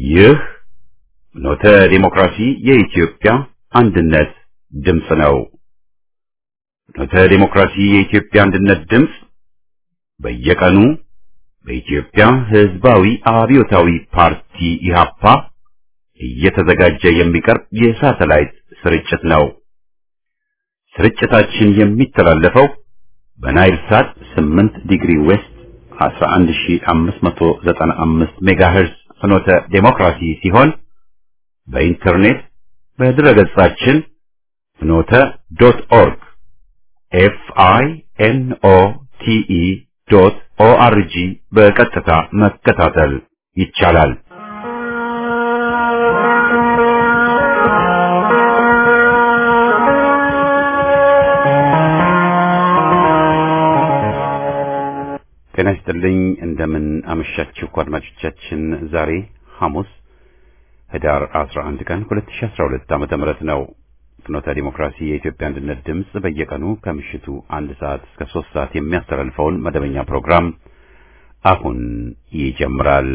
ይህ ኖተ ዲሞክራሲ የኢትዮጵያ አንድነት ድምፅ ነው። ኖተ ዲሞክራሲ የኢትዮጵያ አንድነት ድምፅ በየቀኑ በኢትዮጵያ ሕዝባዊ አብዮታዊ ፓርቲ ኢህአፓ እየተዘጋጀ የሚቀርብ የሳተላይት ስርጭት ነው። ስርጭታችን የሚተላለፈው በናይል ሳት 8 ዲግሪ ዌስት 11595 ሜጋሄርዝ ፍኖተ ዴሞክራሲ ሲሆን በኢንተርኔት በድረገጻችን ፍኖተ ዶት ኦርግ ኤፍ አይ ኤን ኦ ቲ ኢ ዶት ኦ አር ጂ በቀጥታ መከታተል ይቻላል። ጤና ይስጥልኝ። እንደምን አመሻችሁ አድማጮቻችን። ዛሬ ሐሙስ ህዳር 11 ቀን 2012 ዓመተ ምህረት ነው። ፍኖተ ዲሞክራሲ የኢትዮጵያ አንድነት ድምፅ በየቀኑ ከምሽቱ አንድ ሰዓት እስከ ሶስት ሰዓት የሚያስተላልፈውን መደበኛ ፕሮግራም አሁን ይጀምራል።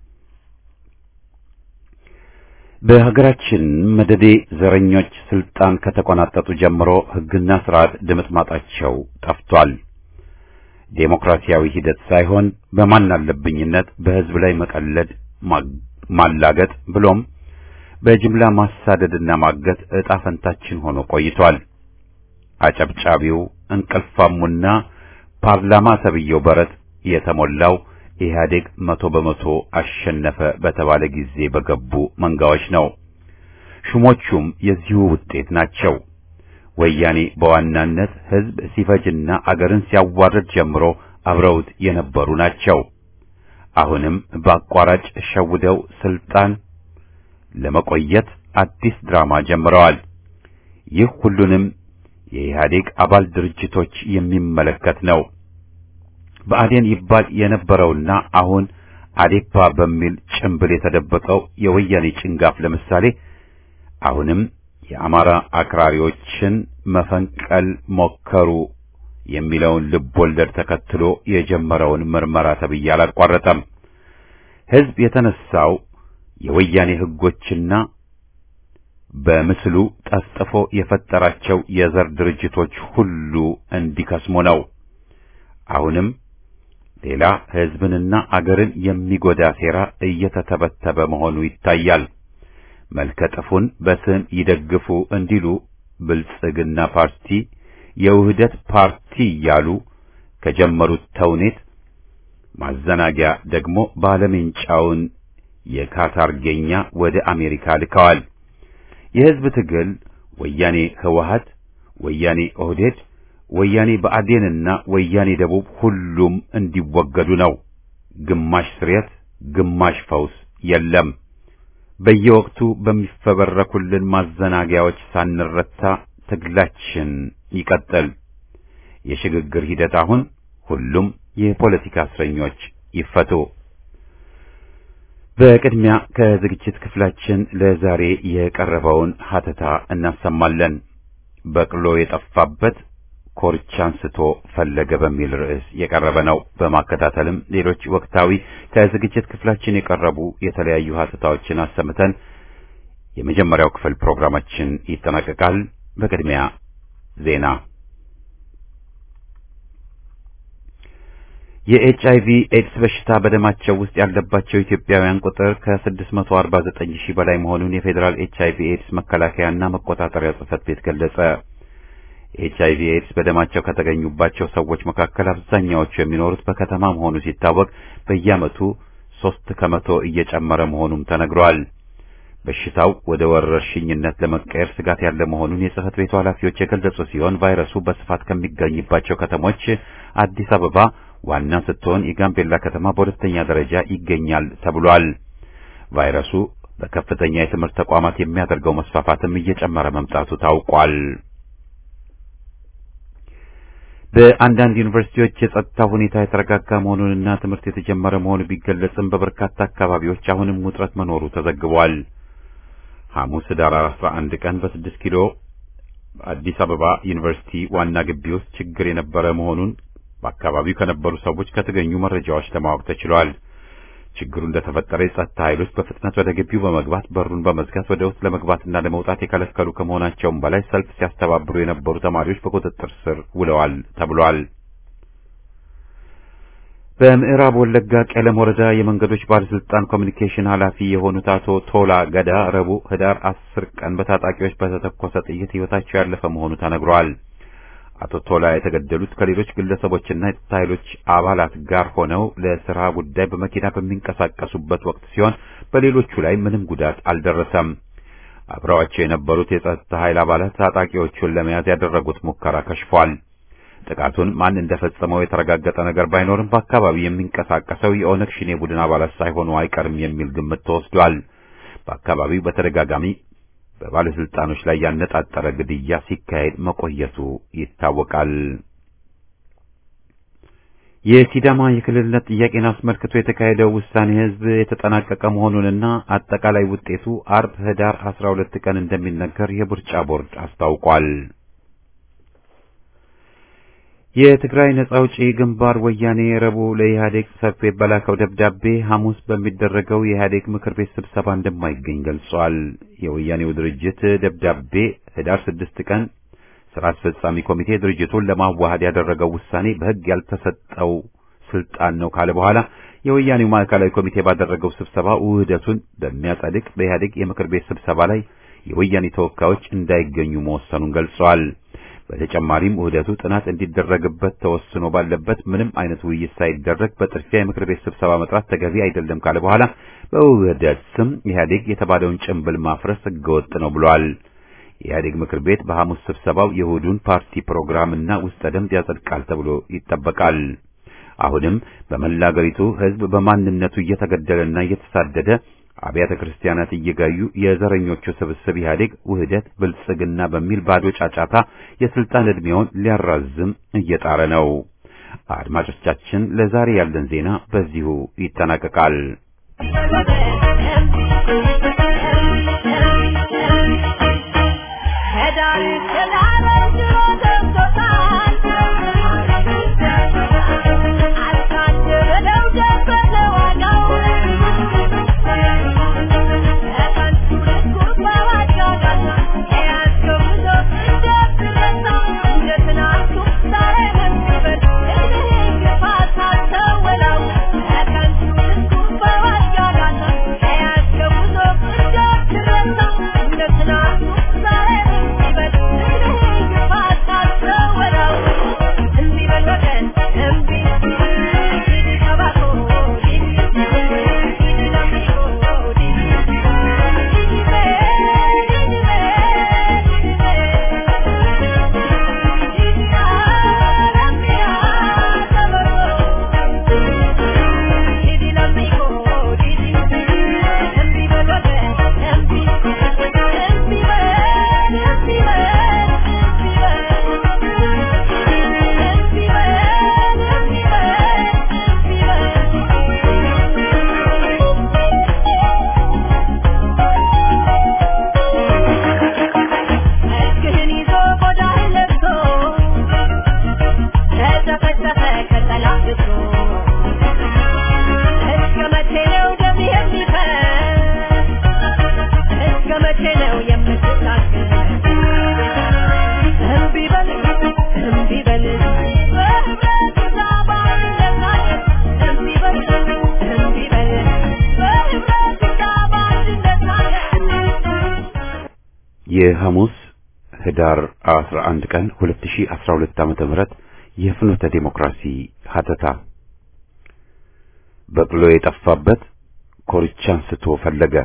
በሀገራችን መደዴ ዘረኞች ስልጣን ከተቆናጠጡ ጀምሮ ህግና ስርዓት ድምጥማጣቸው ጠፍቷል። ዴሞክራሲያዊ ሂደት ሳይሆን በማን አለብኝነት በህዝብ ላይ መቀለድ፣ ማላገጥ ብሎም በጅምላ ማሳደድና ማገት ዕጣ ፈንታችን ሆኖ ቆይቷል። አጨብጫቢው እንቅልፋሙና ፓርላማ ተብዬው በረት የተሞላው ኢህአዴግ መቶ በመቶ አሸነፈ በተባለ ጊዜ በገቡ መንጋዎች ነው። ሹሞቹም የዚሁ ውጤት ናቸው። ወያኔ በዋናነት ህዝብ ሲፈጅና አገርን ሲያዋርድ ጀምሮ አብረውት የነበሩ ናቸው። አሁንም በአቋራጭ ሸውደው ስልጣን ለመቆየት አዲስ ድራማ ጀምረዋል። ይህ ሁሉንም የኢህአዴግ አባል ድርጅቶች የሚመለከት ነው። ብአዴን ይባል የነበረውና አሁን አዴፓ በሚል ጭምብል የተደበቀው የወያኔ ጭንጋፍ ለምሳሌ አሁንም የአማራ አክራሪዎችን መፈንቀል ሞከሩ የሚለውን ልብ ወለድ ተከትሎ የጀመረውን ምርመራ ተብዬ አላቋረጠም። ህዝብ የተነሳው የወያኔ ህጎችና በምስሉ ጠፍጥፎ የፈጠራቸው የዘር ድርጅቶች ሁሉ እንዲከስሙ ነው። አሁንም ሌላ ህዝብንና አገርን የሚጎዳ ሴራ እየተተበተበ መሆኑ ይታያል። መልከጥፉን በስም ይደግፉ እንዲሉ ብልጽግና ፓርቲ የውህደት ፓርቲ እያሉ ከጀመሩት ተውኔት ማዘናጊያ ደግሞ ባለሜንጫውን የካታርጌኛ ወደ አሜሪካ ልከዋል። የህዝብ ትግል ወያኔ ህወሀት፣ ወያኔ ኦህዴድ፣ ወያኔ ብአዴንና ወያኔ ደቡብ ሁሉም እንዲወገዱ ነው። ግማሽ ስሬት፣ ግማሽ ፈውስ የለም። በየወቅቱ በሚፈበረኩልን ማዘናጊያዎች ሳንረታ ትግላችን ይቀጥል። የሽግግር ሂደት አሁን ሁሉም የፖለቲካ እስረኞች ይፈቱ። በቅድሚያ ከዝግጅት ክፍላችን ለዛሬ የቀረበውን ሀተታ እናሰማለን። በቅሎ የጠፋበት ኮርቻን ስቶ ፈለገ በሚል ርዕስ የቀረበ ነው። በማከታተልም ሌሎች ወቅታዊ ከዝግጅት ክፍላችን የቀረቡ የተለያዩ ሀተታዎችን አሰምተን የመጀመሪያው ክፍል ፕሮግራማችን ይጠናቀቃል። በቅድሚያ ዜና። የኤች አይቪ ኤድስ በሽታ በደማቸው ውስጥ ያለባቸው ኢትዮጵያውያን ቁጥር ከ649 ሺህ በላይ መሆኑን የፌዴራል ኤች አይቪ ኤድስ መከላከያና መቆጣጠሪያ ጽሕፈት ቤት ገለጸ። ኤች አይቪ ኤድስ በደማቸው ከተገኙባቸው ሰዎች መካከል አብዛኛዎቹ የሚኖሩት በከተማ መሆኑ ሲታወቅ በየዓመቱ ሶስት ከመቶ እየጨመረ መሆኑም ተነግሯል። በሽታው ወደ ወረርሽኝነት ለመቀየር ስጋት ያለ መሆኑን የጽሕፈት ቤቱ ኃላፊዎች የገለጹ ሲሆን ቫይረሱ በስፋት ከሚገኝባቸው ከተሞች አዲስ አበባ ዋና ስትሆን የጋምቤላ ከተማ በሁለተኛ ደረጃ ይገኛል ተብሏል። ቫይረሱ በከፍተኛ የትምህርት ተቋማት የሚያደርገው መስፋፋትም እየጨመረ መምጣቱ ታውቋል። በአንዳንድ ዩኒቨርሲቲዎች የጸጥታ ሁኔታ የተረጋጋ መሆኑንና ትምህርት የተጀመረ መሆኑ ቢገለጽም በበርካታ አካባቢዎች አሁንም ውጥረት መኖሩ ተዘግቧል። ሐሙስ ኅዳር 11 ቀን በስድስት ኪሎ አዲስ አበባ ዩኒቨርሲቲ ዋና ግቢ ውስጥ ችግር የነበረ መሆኑን በአካባቢው ከነበሩ ሰዎች ከተገኙ መረጃዎች ለማወቅ ተችሏል። ችግሩ እንደተፈጠረ የጸጥታ ኃይሎች በፍጥነት ወደ ግቢው በመግባት በሩን በመዝጋት ወደ ውስጥ ለመግባትና ለመውጣት የከለከሉ ከመሆናቸውም በላይ ሰልፍ ሲያስተባብሩ የነበሩ ተማሪዎች በቁጥጥር ስር ውለዋል ተብሏል። በምዕራብ ወለጋ ቄለም ወረዳ የመንገዶች ባለስልጣን ኮሚኒኬሽን ኃላፊ የሆኑት አቶ ቶላ ገዳ ረቡዕ ህዳር አስር ቀን በታጣቂዎች በተተኮሰ ጥይት ሕይወታቸው ያለፈ መሆኑ ተነግሯል። አቶ ቶላ የተገደሉት ከሌሎች ግለሰቦችና የጸጥታ ኃይሎች አባላት ጋር ሆነው ለስራ ጉዳይ በመኪና በሚንቀሳቀሱበት ወቅት ሲሆን በሌሎቹ ላይ ምንም ጉዳት አልደረሰም። አብረዋቸው የነበሩት የጸጥታ ኃይል አባላት ታጣቂዎቹን ለመያዝ ያደረጉት ሙከራ ከሽፏል። ጥቃቱን ማን እንደፈጸመው የተረጋገጠ ነገር ባይኖርም በአካባቢው የሚንቀሳቀሰው የኦነግ ሽኔ ቡድን አባላት ሳይሆኑ አይቀርም የሚል ግምት ተወስዷል። በአካባቢው በተደጋጋሚ በባለስልጣኖች ላይ ያነጣጠረ ግድያ ሲካሄድ መቆየቱ ይታወቃል። የሲዳማ የክልልነት ጥያቄን አስመልክቶ የተካሄደው ውሳኔ ህዝብ የተጠናቀቀ መሆኑንና አጠቃላይ ውጤቱ አርብ ህዳር 12 ቀን እንደሚነገር የምርጫ ቦርድ አስታውቋል። የትግራይ ነጻ አውጪ ግንባር ወያኔ ረቡዕ ለኢህአዴግ ጽሕፈት ቤት በላከው ደብዳቤ ሐሙስ በሚደረገው የኢህአዴግ ምክር ቤት ስብሰባ እንደማይገኝ ገልጿል። የወያኔው ድርጅት ደብዳቤ ህዳር ስድስት ቀን ስራ አስፈጻሚ ኮሚቴ ድርጅቱን ለማዋሃድ ያደረገው ውሳኔ በሕግ ያልተሰጠው ስልጣን ነው ካለ በኋላ የወያኔው ማዕከላዊ ኮሚቴ ባደረገው ስብሰባ ውህደቱን በሚያጸድቅ በኢህአዴግ የምክር ቤት ስብሰባ ላይ የወያኔ ተወካዮች እንዳይገኙ መወሰኑን ገልጿል። በተጨማሪም ውህደቱ ጥናት እንዲደረግበት ተወስኖ ባለበት ምንም አይነት ውይይት ሳይደረግ በጥድፊያ የምክር ቤት ስብሰባ መጥራት ተገቢ አይደለም ካለ በኋላ በውህደት ስም ኢህአዴግ የተባለውን ጭንብል ማፍረስ ህገወጥ ነው ብሏል። የኢህአዴግ ምክር ቤት በሐሙስ ስብሰባው የእሁዱን ፓርቲ ፕሮግራምና ውስጠ ደንብ ያጸድቃል ተብሎ ይጠበቃል። አሁንም በመላ አገሪቱ ህዝብ በማንነቱ እየተገደለና እየተሳደደ አብያተ ክርስቲያናት እየጋዩ የዘረኞቹ ስብስብ ኢህአዴግ ውህደት ብልጽግና በሚል ባዶ ጫጫታ የስልጣን ዕድሜውን ሊያራዝም እየጣረ ነው። አድማጮቻችን፣ ለዛሬ ያለን ዜና በዚሁ ይጠናቀቃል። የሐሙስ ህዳር 11 ቀን 2012 ዓመተ ምህረት የፍኖተ ዴሞክራሲ ሀተታ በቅሎ የጠፋበት ኮርቻን ስቶ ፈለገ።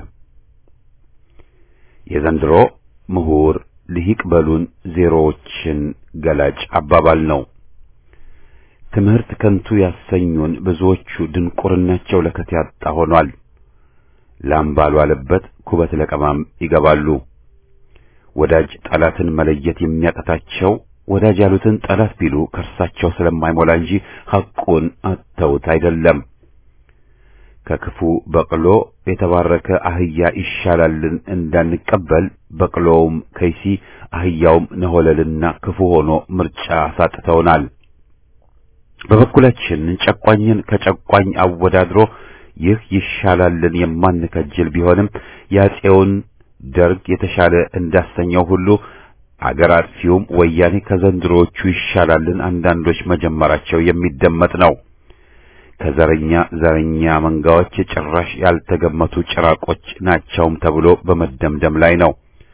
የዘንድሮ ምሁር ልሂቅ በሉን ዜሮዎችን ገላጭ አባባል ነው። ትምህርት ከንቱ ያሰኙን ብዙዎቹ ድንቁርናቸው ለከት ያጣ ሆኗል። ላም ባልዋለበት ኩበት ለቀማም ይገባሉ። ወዳጅ ጠላትን መለየት የሚያቀታቸው ወዳጅ ያሉትን ጠላት ቢሉ ከርሳቸው ስለማይሞላ እንጂ ሐቁን አተውት አይደለም። ከክፉ በቅሎ የተባረከ አህያ ይሻላልን እንዳንቀበል በቅሎውም ከይሲ አህያውም ነሆለልና ክፉ ሆኖ ምርጫ አሳጥተውናል። በበኩላችን ጨቋኝን ከጨቋኝ አወዳድሮ ይህ ይሻላልን የማንከጅል ቢሆንም ያጼውን ደርግ የተሻለ እንዳሰኘው ሁሉ አገር አጥፊውም ወያኔ ከዘንድሮዎቹ ይሻላልን አንዳንዶች መጀመራቸው የሚደመጥ ነው። ከዘረኛ ዘረኛ መንጋዎች ጭራሽ ያልተገመቱ ጭራቆች ናቸውም ተብሎ በመደምደም ላይ ነው።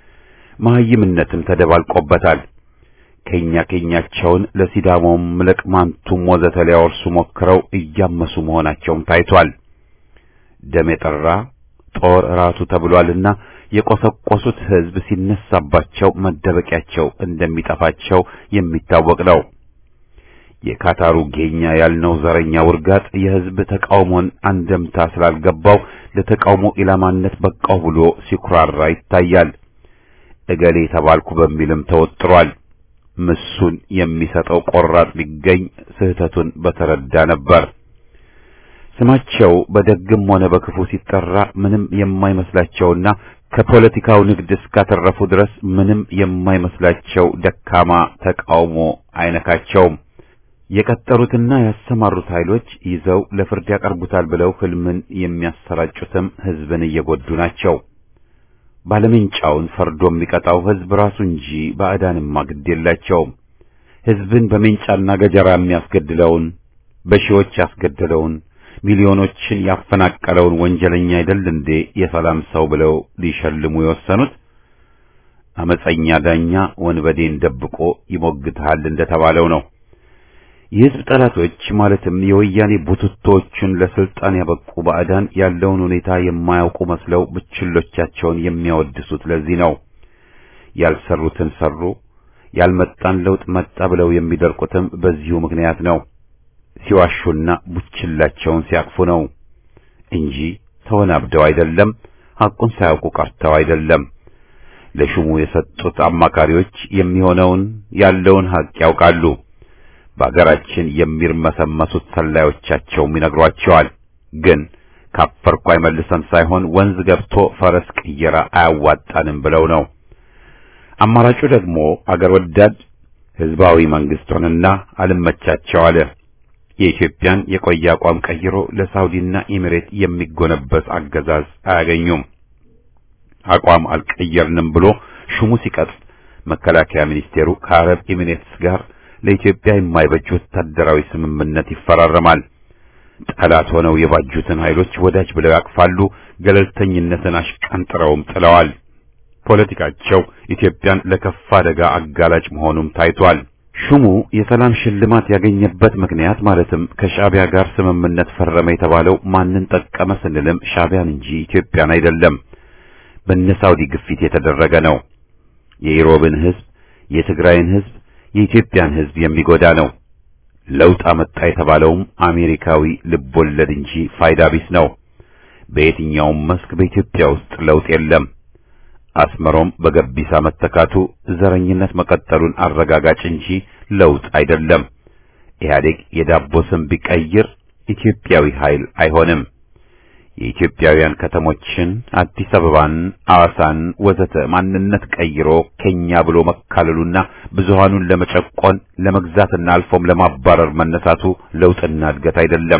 መሐይምነትም ተደባልቆበታል። ከኛ ከኛቸውን ለሲዳሞም ለቅማንቱም ወዘተ ሊያወርሱ ሞክረው እያመሱ መሆናቸውም ታይቷል። ደም የጠራ ጦር ራሱ ተብሏልና የቆሰቆሱት ሕዝብ ሲነሳባቸው መደበቂያቸው እንደሚጠፋቸው የሚታወቅ ነው። የካታሩ ጌኛ ያልነው ዘረኛ ውርጋጥ የሕዝብ ተቃውሞን አንደምታ ስላልገባው ለተቃውሞ ኢላማነት በቃው ብሎ ሲኩራራ ይታያል። እገሌ ተባልኩ በሚልም ተወጥሯል። ምሱን የሚሰጠው ቆራጥ ቢገኝ ስህተቱን በተረዳ ነበር። ስማቸው በደግም ሆነ በክፉ ሲጠራ ምንም የማይመስላቸውና ከፖለቲካው ንግድ እስካተረፉ ድረስ ምንም የማይመስላቸው ደካማ ተቃውሞ አይነካቸውም። የቀጠሩትና ያሰማሩት ኃይሎች ይዘው ለፍርድ ያቀርቡታል ብለው ህልምን የሚያሰራጩትም ህዝብን እየጎዱ ናቸው። ባለሜንጫውን ፈርዶ የሚቀጣው ህዝብ ራሱ እንጂ ባዕዳንማ ግድ የላቸውም። ህዝብን በሜንጫና ገጀራ የሚያስገድለውን በሺዎች ያስገደለውን ሚሊዮኖችን ያፈናቀለውን ወንጀለኛ አይደል እንዴ የሰላም ሰው ብለው ሊሸልሙ የወሰኑት? አመፀኛ ዳኛ ወንበዴን ደብቆ ይሞግታል እንደተባለው ነው። የህዝብ ጠላቶች ማለትም የወያኔ ቡትቶችን ለስልጣን ያበቁ ባዕዳን ያለውን ሁኔታ የማያውቁ መስለው ብችሎቻቸውን የሚያወድሱት ለዚህ ነው። ያልሰሩትን ሰሩ፣ ያልመጣን ለውጥ መጣ ብለው የሚደርቁትም በዚሁ ምክንያት ነው። ሲዋሹና ቡችላቸውን ሲያቅፉ ነው እንጂ ተወናብደው አይደለም፣ ሐቁን ሳያውቁ ቀርተው አይደለም። ለሹሙ የሰጡት አማካሪዎች የሚሆነውን ያለውን ሐቅ ያውቃሉ። በአገራችን የሚርመሰመሱት ሰላዮቻቸውም ይነግሯቸዋል። ግን ካፈርኩ አይመልሰን ሳይሆን ወንዝ ገብቶ ፈረስ ቅየራ አያዋጣንም ብለው ነው። አማራጩ ደግሞ አገር ወዳድ ህዝባዊ መንግስት ሆነና አልመቻቸው አለ። የኢትዮጵያን የቆየ አቋም ቀይሮ ለሳውዲና ኤሚሬት የሚጎነበስ አገዛዝ አያገኙም። አቋም አልቀየርንም ብሎ ሹሙ ሲቀጥፍ መከላከያ ሚኒስቴሩ ከአረብ ኤሚሬትስ ጋር ለኢትዮጵያ የማይበጅ ወታደራዊ ስምምነት ይፈራረማል። ጠላት ሆነው የባጁትን ኃይሎች ወዳጅ ብለው ያቅፋሉ። ገለልተኝነትን አሽቀንጥረውም ጥለዋል። ፖለቲካቸው ኢትዮጵያን ለከፋ አደጋ አጋላጭ መሆኑም ታይቷል። ሹሙ የሰላም ሽልማት ያገኘበት ምክንያት ማለትም ከሻዕቢያ ጋር ስምምነት ፈረመ የተባለው ማንን ጠቀመ ስንልም ሻዕቢያን እንጂ ኢትዮጵያን አይደለም። በነ ሳውዲ ግፊት የተደረገ ነው። የኢሮብን ህዝብ፣ የትግራይን ህዝብ የኢትዮጵያን ህዝብ የሚጎዳ ነው። ለውጥ አመጣ የተባለውም አሜሪካዊ ልቦለድ እንጂ ፋይዳ ቢስ ነው። በየትኛውም መስክ በኢትዮጵያ ውስጥ ለውጥ የለም። አስመሮም በገቢሳ መተካቱ ዘረኝነት መቀጠሉን አረጋጋጭ እንጂ ለውጥ አይደለም። ኢህአዴግ የዳቦ ስም ቢቀይር ኢትዮጵያዊ ኃይል አይሆንም። የኢትዮጵያውያን ከተሞችን አዲስ አበባን፣ አዋሳን ወዘተ ማንነት ቀይሮ ከኛ ብሎ መካለሉና ብዙሃኑን ለመጨቆን ለመግዛትና አልፎም ለማባረር መነሳቱ ለውጥና እድገት አይደለም።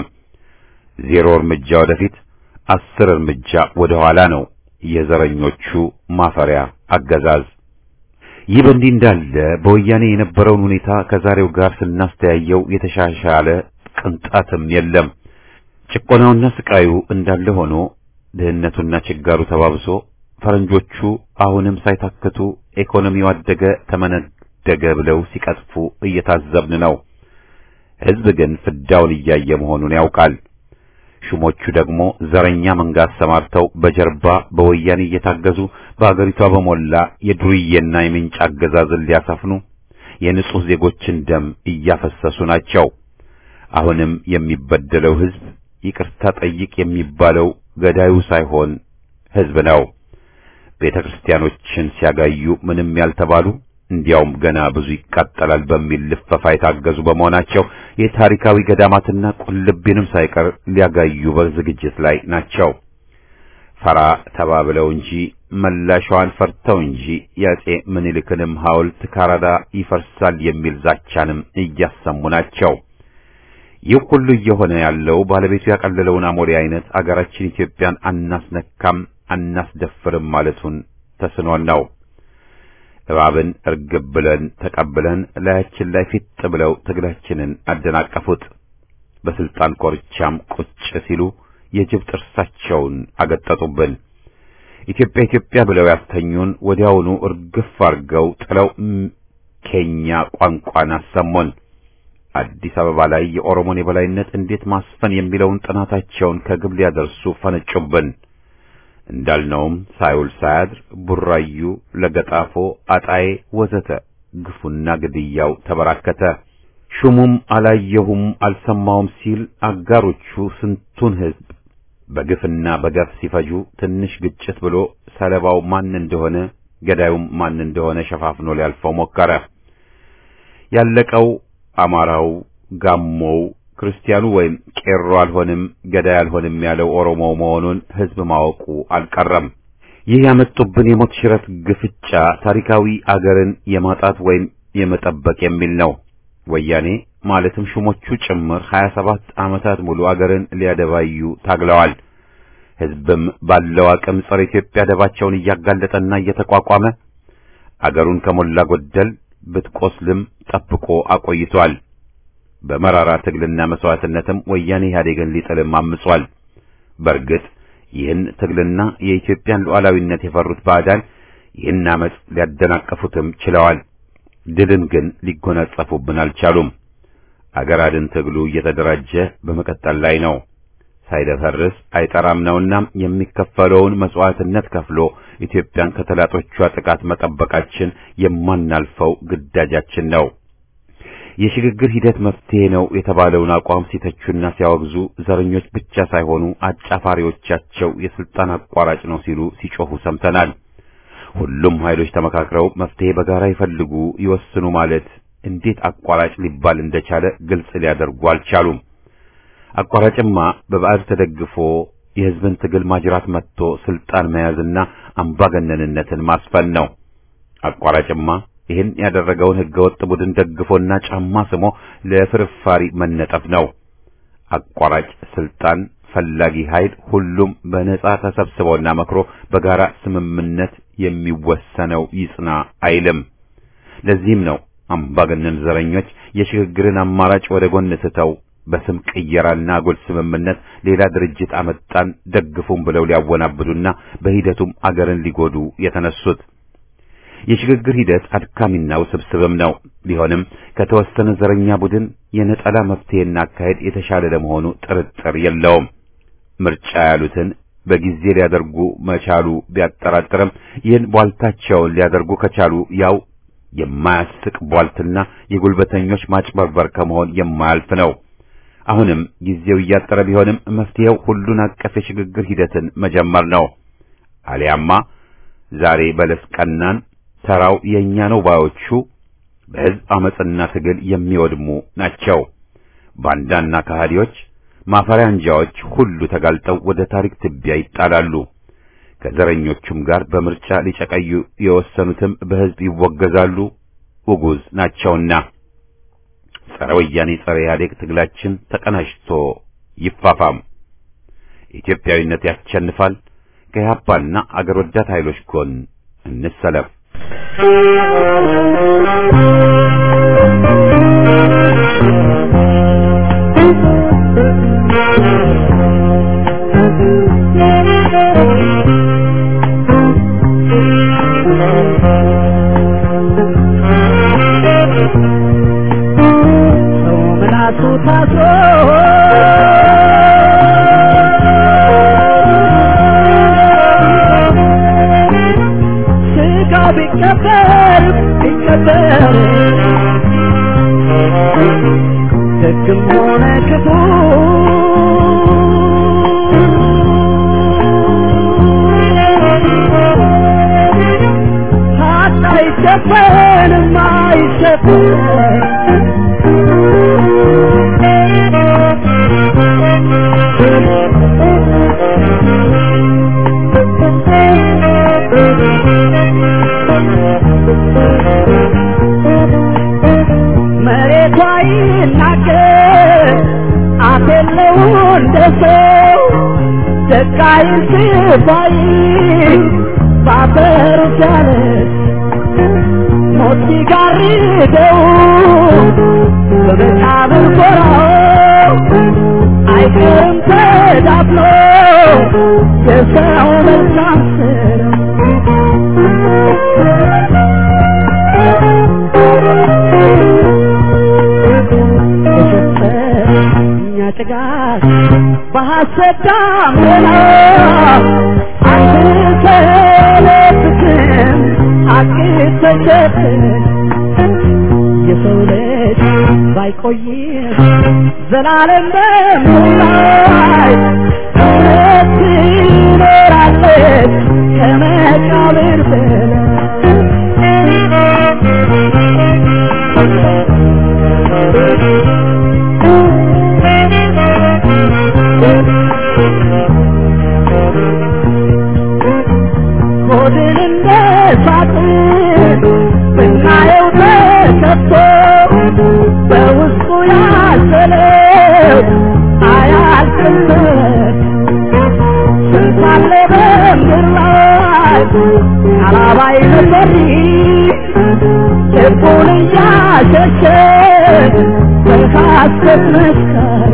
ዜሮ እርምጃ ወደፊት፣ አስር እርምጃ ወደ ኋላ ነው የዘረኞቹ ማፈሪያ አገዛዝ። ይህ በእንዲህ እንዳለ በወያኔ የነበረውን ሁኔታ ከዛሬው ጋር ስናስተያየው የተሻሻለ ቅንጣትም የለም። ጭቆናውና ስቃዩ እንዳለ ሆኖ ድህነቱና ችጋሩ ተባብሶ ፈረንጆቹ አሁንም ሳይታክቱ ኢኮኖሚው አደገ ተመነደገ ብለው ሲቀጥፉ እየታዘብን ነው። ሕዝብ ግን ፍዳውን እያየ መሆኑን ያውቃል። ሹሞቹ ደግሞ ዘረኛ መንጋ አሰማርተው በጀርባ በወያኔ እየታገዙ በአገሪቷ በሞላ የዱርዬና የምንጭ አገዛዝን ሊያሰፍኑ የንጹህ ዜጎችን ደም እያፈሰሱ ናቸው። አሁንም የሚበደለው ሕዝብ ይቅርታ ጠይቅ የሚባለው ገዳዩ ሳይሆን ሕዝብ ነው። ቤተ ክርስቲያኖችን ሲያጋዩ ምንም ያልተባሉ እንዲያውም ገና ብዙ ይቃጠላል በሚል ልፈፋ የታገዙ በመሆናቸው የታሪካዊ ገዳማትና ቁልቢንም ሳይቀር ሊያጋዩ በዝግጅት ላይ ናቸው። ፈራ ተባብለው እንጂ መላሻዋን ፈርተው እንጂ የአጼ ምኒልክንም ሐውልት ካራዳ ይፈርሳል የሚል ዛቻንም እያሰሙ ናቸው። ይህ ሁሉ እየሆነ ያለው ባለቤቱ ያቀለለውን አሞሌ አይነት አገራችን ኢትዮጵያን አናስነካም አናስደፍርም ማለቱን ተስኖን ነው። እባብን እርግብ ብለን ተቀብለን ላያችን ላይ ፊት ብለው ትግላችንን አደናቀፉት። በስልጣን ኮርቻም ቁጭ ሲሉ የጅብ ጥርሳቸውን አገጠጡብን። ኢትዮጵያ ኢትዮጵያ ብለው ያስተኙን ወዲያውኑ እርግፍ አርገው ጥለው ኬኛ ቋንቋን አሰሙን። አዲስ አበባ ላይ የኦሮሞን የበላይነት እንዴት ማስፈን የሚለውን ጥናታቸውን ከግብ ሊያደርሱ ፈነጩብን። እንዳልነውም ሳይውል ሳያድር ቡራዩ፣ ለገጣፎ፣ አጣዬ ወዘተ ግፉና ግድያው ተበራከተ። ሹሙም አላየሁም አልሰማውም ሲል አጋሮቹ ስንቱን ሕዝብ በግፍና በገፍ ሲፈጁ ትንሽ ግጭት ብሎ ሰለባው ማን እንደሆነ ገዳዩም ማን እንደሆነ ሸፋፍኖ ሊያልፈው ሞከረ። ያለቀው አማራው፣ ጋሞው፣ ክርስቲያኑ ወይም ቄሮ አልሆንም ገዳይ አልሆንም ያለው ኦሮሞ መሆኑን ሕዝብ ማወቁ አልቀረም። ይህ ያመጡብን የሞት ሽረት ግፍጫ ታሪካዊ አገርን የማጣት ወይም የመጠበቅ የሚል ነው። ወያኔ ማለትም ሹሞቹ ጭምር 27 ዓመታት ሙሉ አገርን ሊያደባዩ ታግለዋል። ሕዝብም ባለው አቅም ጸረ ኢትዮጵያ ደባቸውን እያጋለጠና እየተቋቋመ አገሩን ከሞላ ጎደል ብትቆስልም ጠብቆ አቆይቷል። በመራራ ትግልና መስዋዕትነትም ወያኔ ኢህአዴግን ሊጥልም አምጿል። በእርግጥ ይህን ትግልና የኢትዮጵያን ሉዓላዊነት የፈሩት ባዕዳን ይህን አመፅ ሊያደናቀፉትም ችለዋል። ድልን ግን ሊጎናጸፉብን አልቻሉም። አገር አድን ትግሉ እየተደራጀ በመቀጠል ላይ ነው። ሳይደፈርስ አይጠራም ነውና የሚከፈለውን መስዋዕትነት ከፍሎ ኢትዮጵያን ከተላጦቿ ጥቃት መጠበቃችን የማናልፈው ግዳጃችን ነው። የሽግግር ሂደት መፍትሄ ነው የተባለውን አቋም ሲተቹና ሲያወግዙ ዘረኞች ብቻ ሳይሆኑ አጫፋሪዎቻቸው የስልጣን አቋራጭ ነው ሲሉ ሲጮሁ ሰምተናል። ሁሉም ኃይሎች ተመካክረው መፍትሄ በጋራ ይፈልጉ ይወስኑ ማለት እንዴት አቋራጭ ሊባል እንደቻለ ግልጽ ሊያደርጉ አልቻሉም። አቋራጭማ በባዕድ ተደግፎ የሕዝብን ትግል ማጅራት መጥቶ ስልጣን መያዝና አምባገነንነትን ማስፈን ነው። አቋራጭማ ይህን ያደረገውን ሕገወጥ ቡድን ደግፎና ጫማ ስሞ ለፍርፋሪ መነጠፍ ነው። አቋራጭ ስልጣን ፈላጊ ኃይል ሁሉም በነጻ ተሰብስቦና መክሮ በጋራ ስምምነት የሚወሰነው ይጽና አይልም። ለዚህም ነው አምባገነን ዘረኞች የሽግግርን አማራጭ ወደ ጎን ትተው በስም ቅየራና አጉል ስምምነት ሌላ ድርጅት አመጣን ደግፉም ብለው ሊያወናብዱና በሂደቱም አገርን ሊጎዱ የተነሱት። የሽግግር ሂደት አድካሚና ውስብስብም ነው። ቢሆንም ከተወሰነ ዘረኛ ቡድን የነጠላ መፍትሄና አካሄድ የተሻለ ለመሆኑ ጥርጥር የለውም። ምርጫ ያሉትን በጊዜ ሊያደርጉ መቻሉ ቢያጠራጥርም ይህን ቧልታቸውን ሊያደርጉ ከቻሉ ያው የማያስቅ ቧልትና የጉልበተኞች ማጭበርበር ከመሆን የማያልፍ ነው። አሁንም ጊዜው እያጠረ ቢሆንም መፍትሄው ሁሉን አቀፍ የሽግግር ሂደትን መጀመር ነው። አሊያማ ዛሬ በለስ ቀናን ተራው የኛ ነው ባዮቹ በሕዝብ አመጽና ትግል የሚወድሙ ናቸው። ባንዳና ከሃዲዎች ማፈሪያ አንጃዎች ሁሉ ተጋልጠው ወደ ታሪክ ትቢያ ይጣላሉ። ከዘረኞቹም ጋር በምርጫ ሊጨቀዩ የወሰኑትም በሕዝብ ይወገዛሉ፣ ውጉዝ ናቸውና። ጸረ ወያኔ ጸረ ኢህአዴግ ትግላችን ተቀናጅቶ ይፋፋም። ኢትዮጵያዊነት ያሸንፋል። ከኢህአፓና አገር ወዳድ ኃይሎች ጎን እንሰለፍ። ደግም ሆነ ክፉ ሀቅ አይሸፈንም አይሸፈን መሬቷ ይናገር ሰው ደቃይ ስባይ ባፈር ጃለት ሞት ሲጋርደው በመቃብር ጎራው አይቀርም ተዳፍኖ የሰው መልካም እኛ ጭጋግ በሐሰት ዳመና አንተለብስም ሐቅ ተሸፍን የሰው ልጅ ባይቆይም ዘላለም በምላይ እውነት ትኖራለች ከመቃብር ሆድን እንደ ሳጥን ብናየው ተከፍቶ በውስጡ ያዘለው አያልቅለት ስንት አለ በምድር ላይ አላባይ ነበር ልቡን እያሸሸ በሐሰት መስከር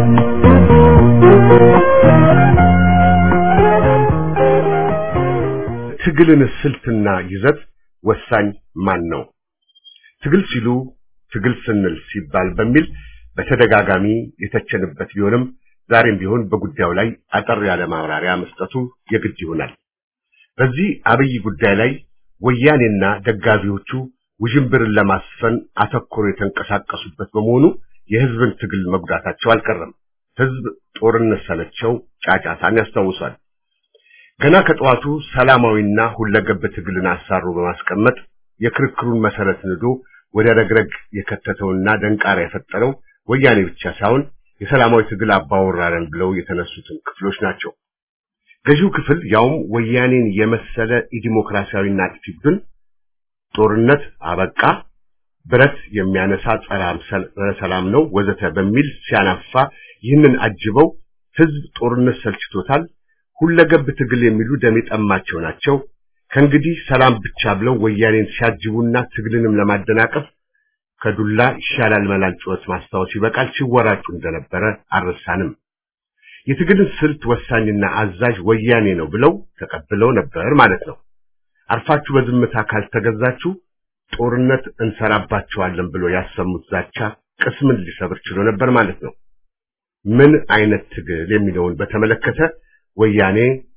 ትግልን ስልትና ይዘት ወሳኝ ማን ነው? ትግል ሲሉ ትግል ስንል ሲባል በሚል በተደጋጋሚ የተቸንበት ቢሆንም ዛሬም ቢሆን በጉዳዩ ላይ አጠር ያለ ማብራሪያ መስጠቱ የግድ ይሆናል። በዚህ አብይ ጉዳይ ላይ ወያኔና ደጋፊዎቹ ውዥንብርን ለማስፈን አተኩሮ የተንቀሳቀሱበት በመሆኑ የህዝብን ትግል መጉዳታቸው አልቀረም። ህዝብ ጦርነት ሰለቸው ጫጫታን ያስታውሳል። ገና ከጠዋቱ ሰላማዊና ሁለገብ ትግልን አሳሮ በማስቀመጥ የክርክሩን መሰረት ንዶ ወደ ረግረግ የከተተውና ደንቃራ የፈጠረው ወያኔ ብቻ ሳይሆን የሰላማዊ ትግል አባወራረን ብለው የተነሱትን ክፍሎች ናቸው። ገዢው ክፍል ያውም ወያኔን የመሰለ ኢዲሞክራሲያዊና አጥፊ ቡድን ጦርነት አበቃ፣ ብረት የሚያነሳ ጸረ ሰላም ነው ወዘተ በሚል ሲያናፋ ይህንን አጅበው ህዝብ ጦርነት ሰልችቶታል ሁለገብ ትግል የሚሉ ደም የጠማቸው ናቸው። ከእንግዲህ ሰላም ብቻ ብለው ወያኔን ሲያጅቡና ትግልንም ለማደናቀፍ ከዱላ ይሻላል መላል ጩኸት ማስታወስ ይበቃል ሲወራጩ እንደነበረ አልረሳንም። የትግልን ስልት ወሳኝና አዛዥ ወያኔ ነው ብለው ተቀብለው ነበር ማለት ነው። አርፋችሁ በዝምታ ካልተገዛችሁ ጦርነት እንሰራባቸዋለን ብሎ ያሰሙት ዛቻ ቅስምን ሊሰብር ችሎ ነበር ማለት ነው። ምን አይነት ትግል የሚለውን በተመለከተ ወያኔ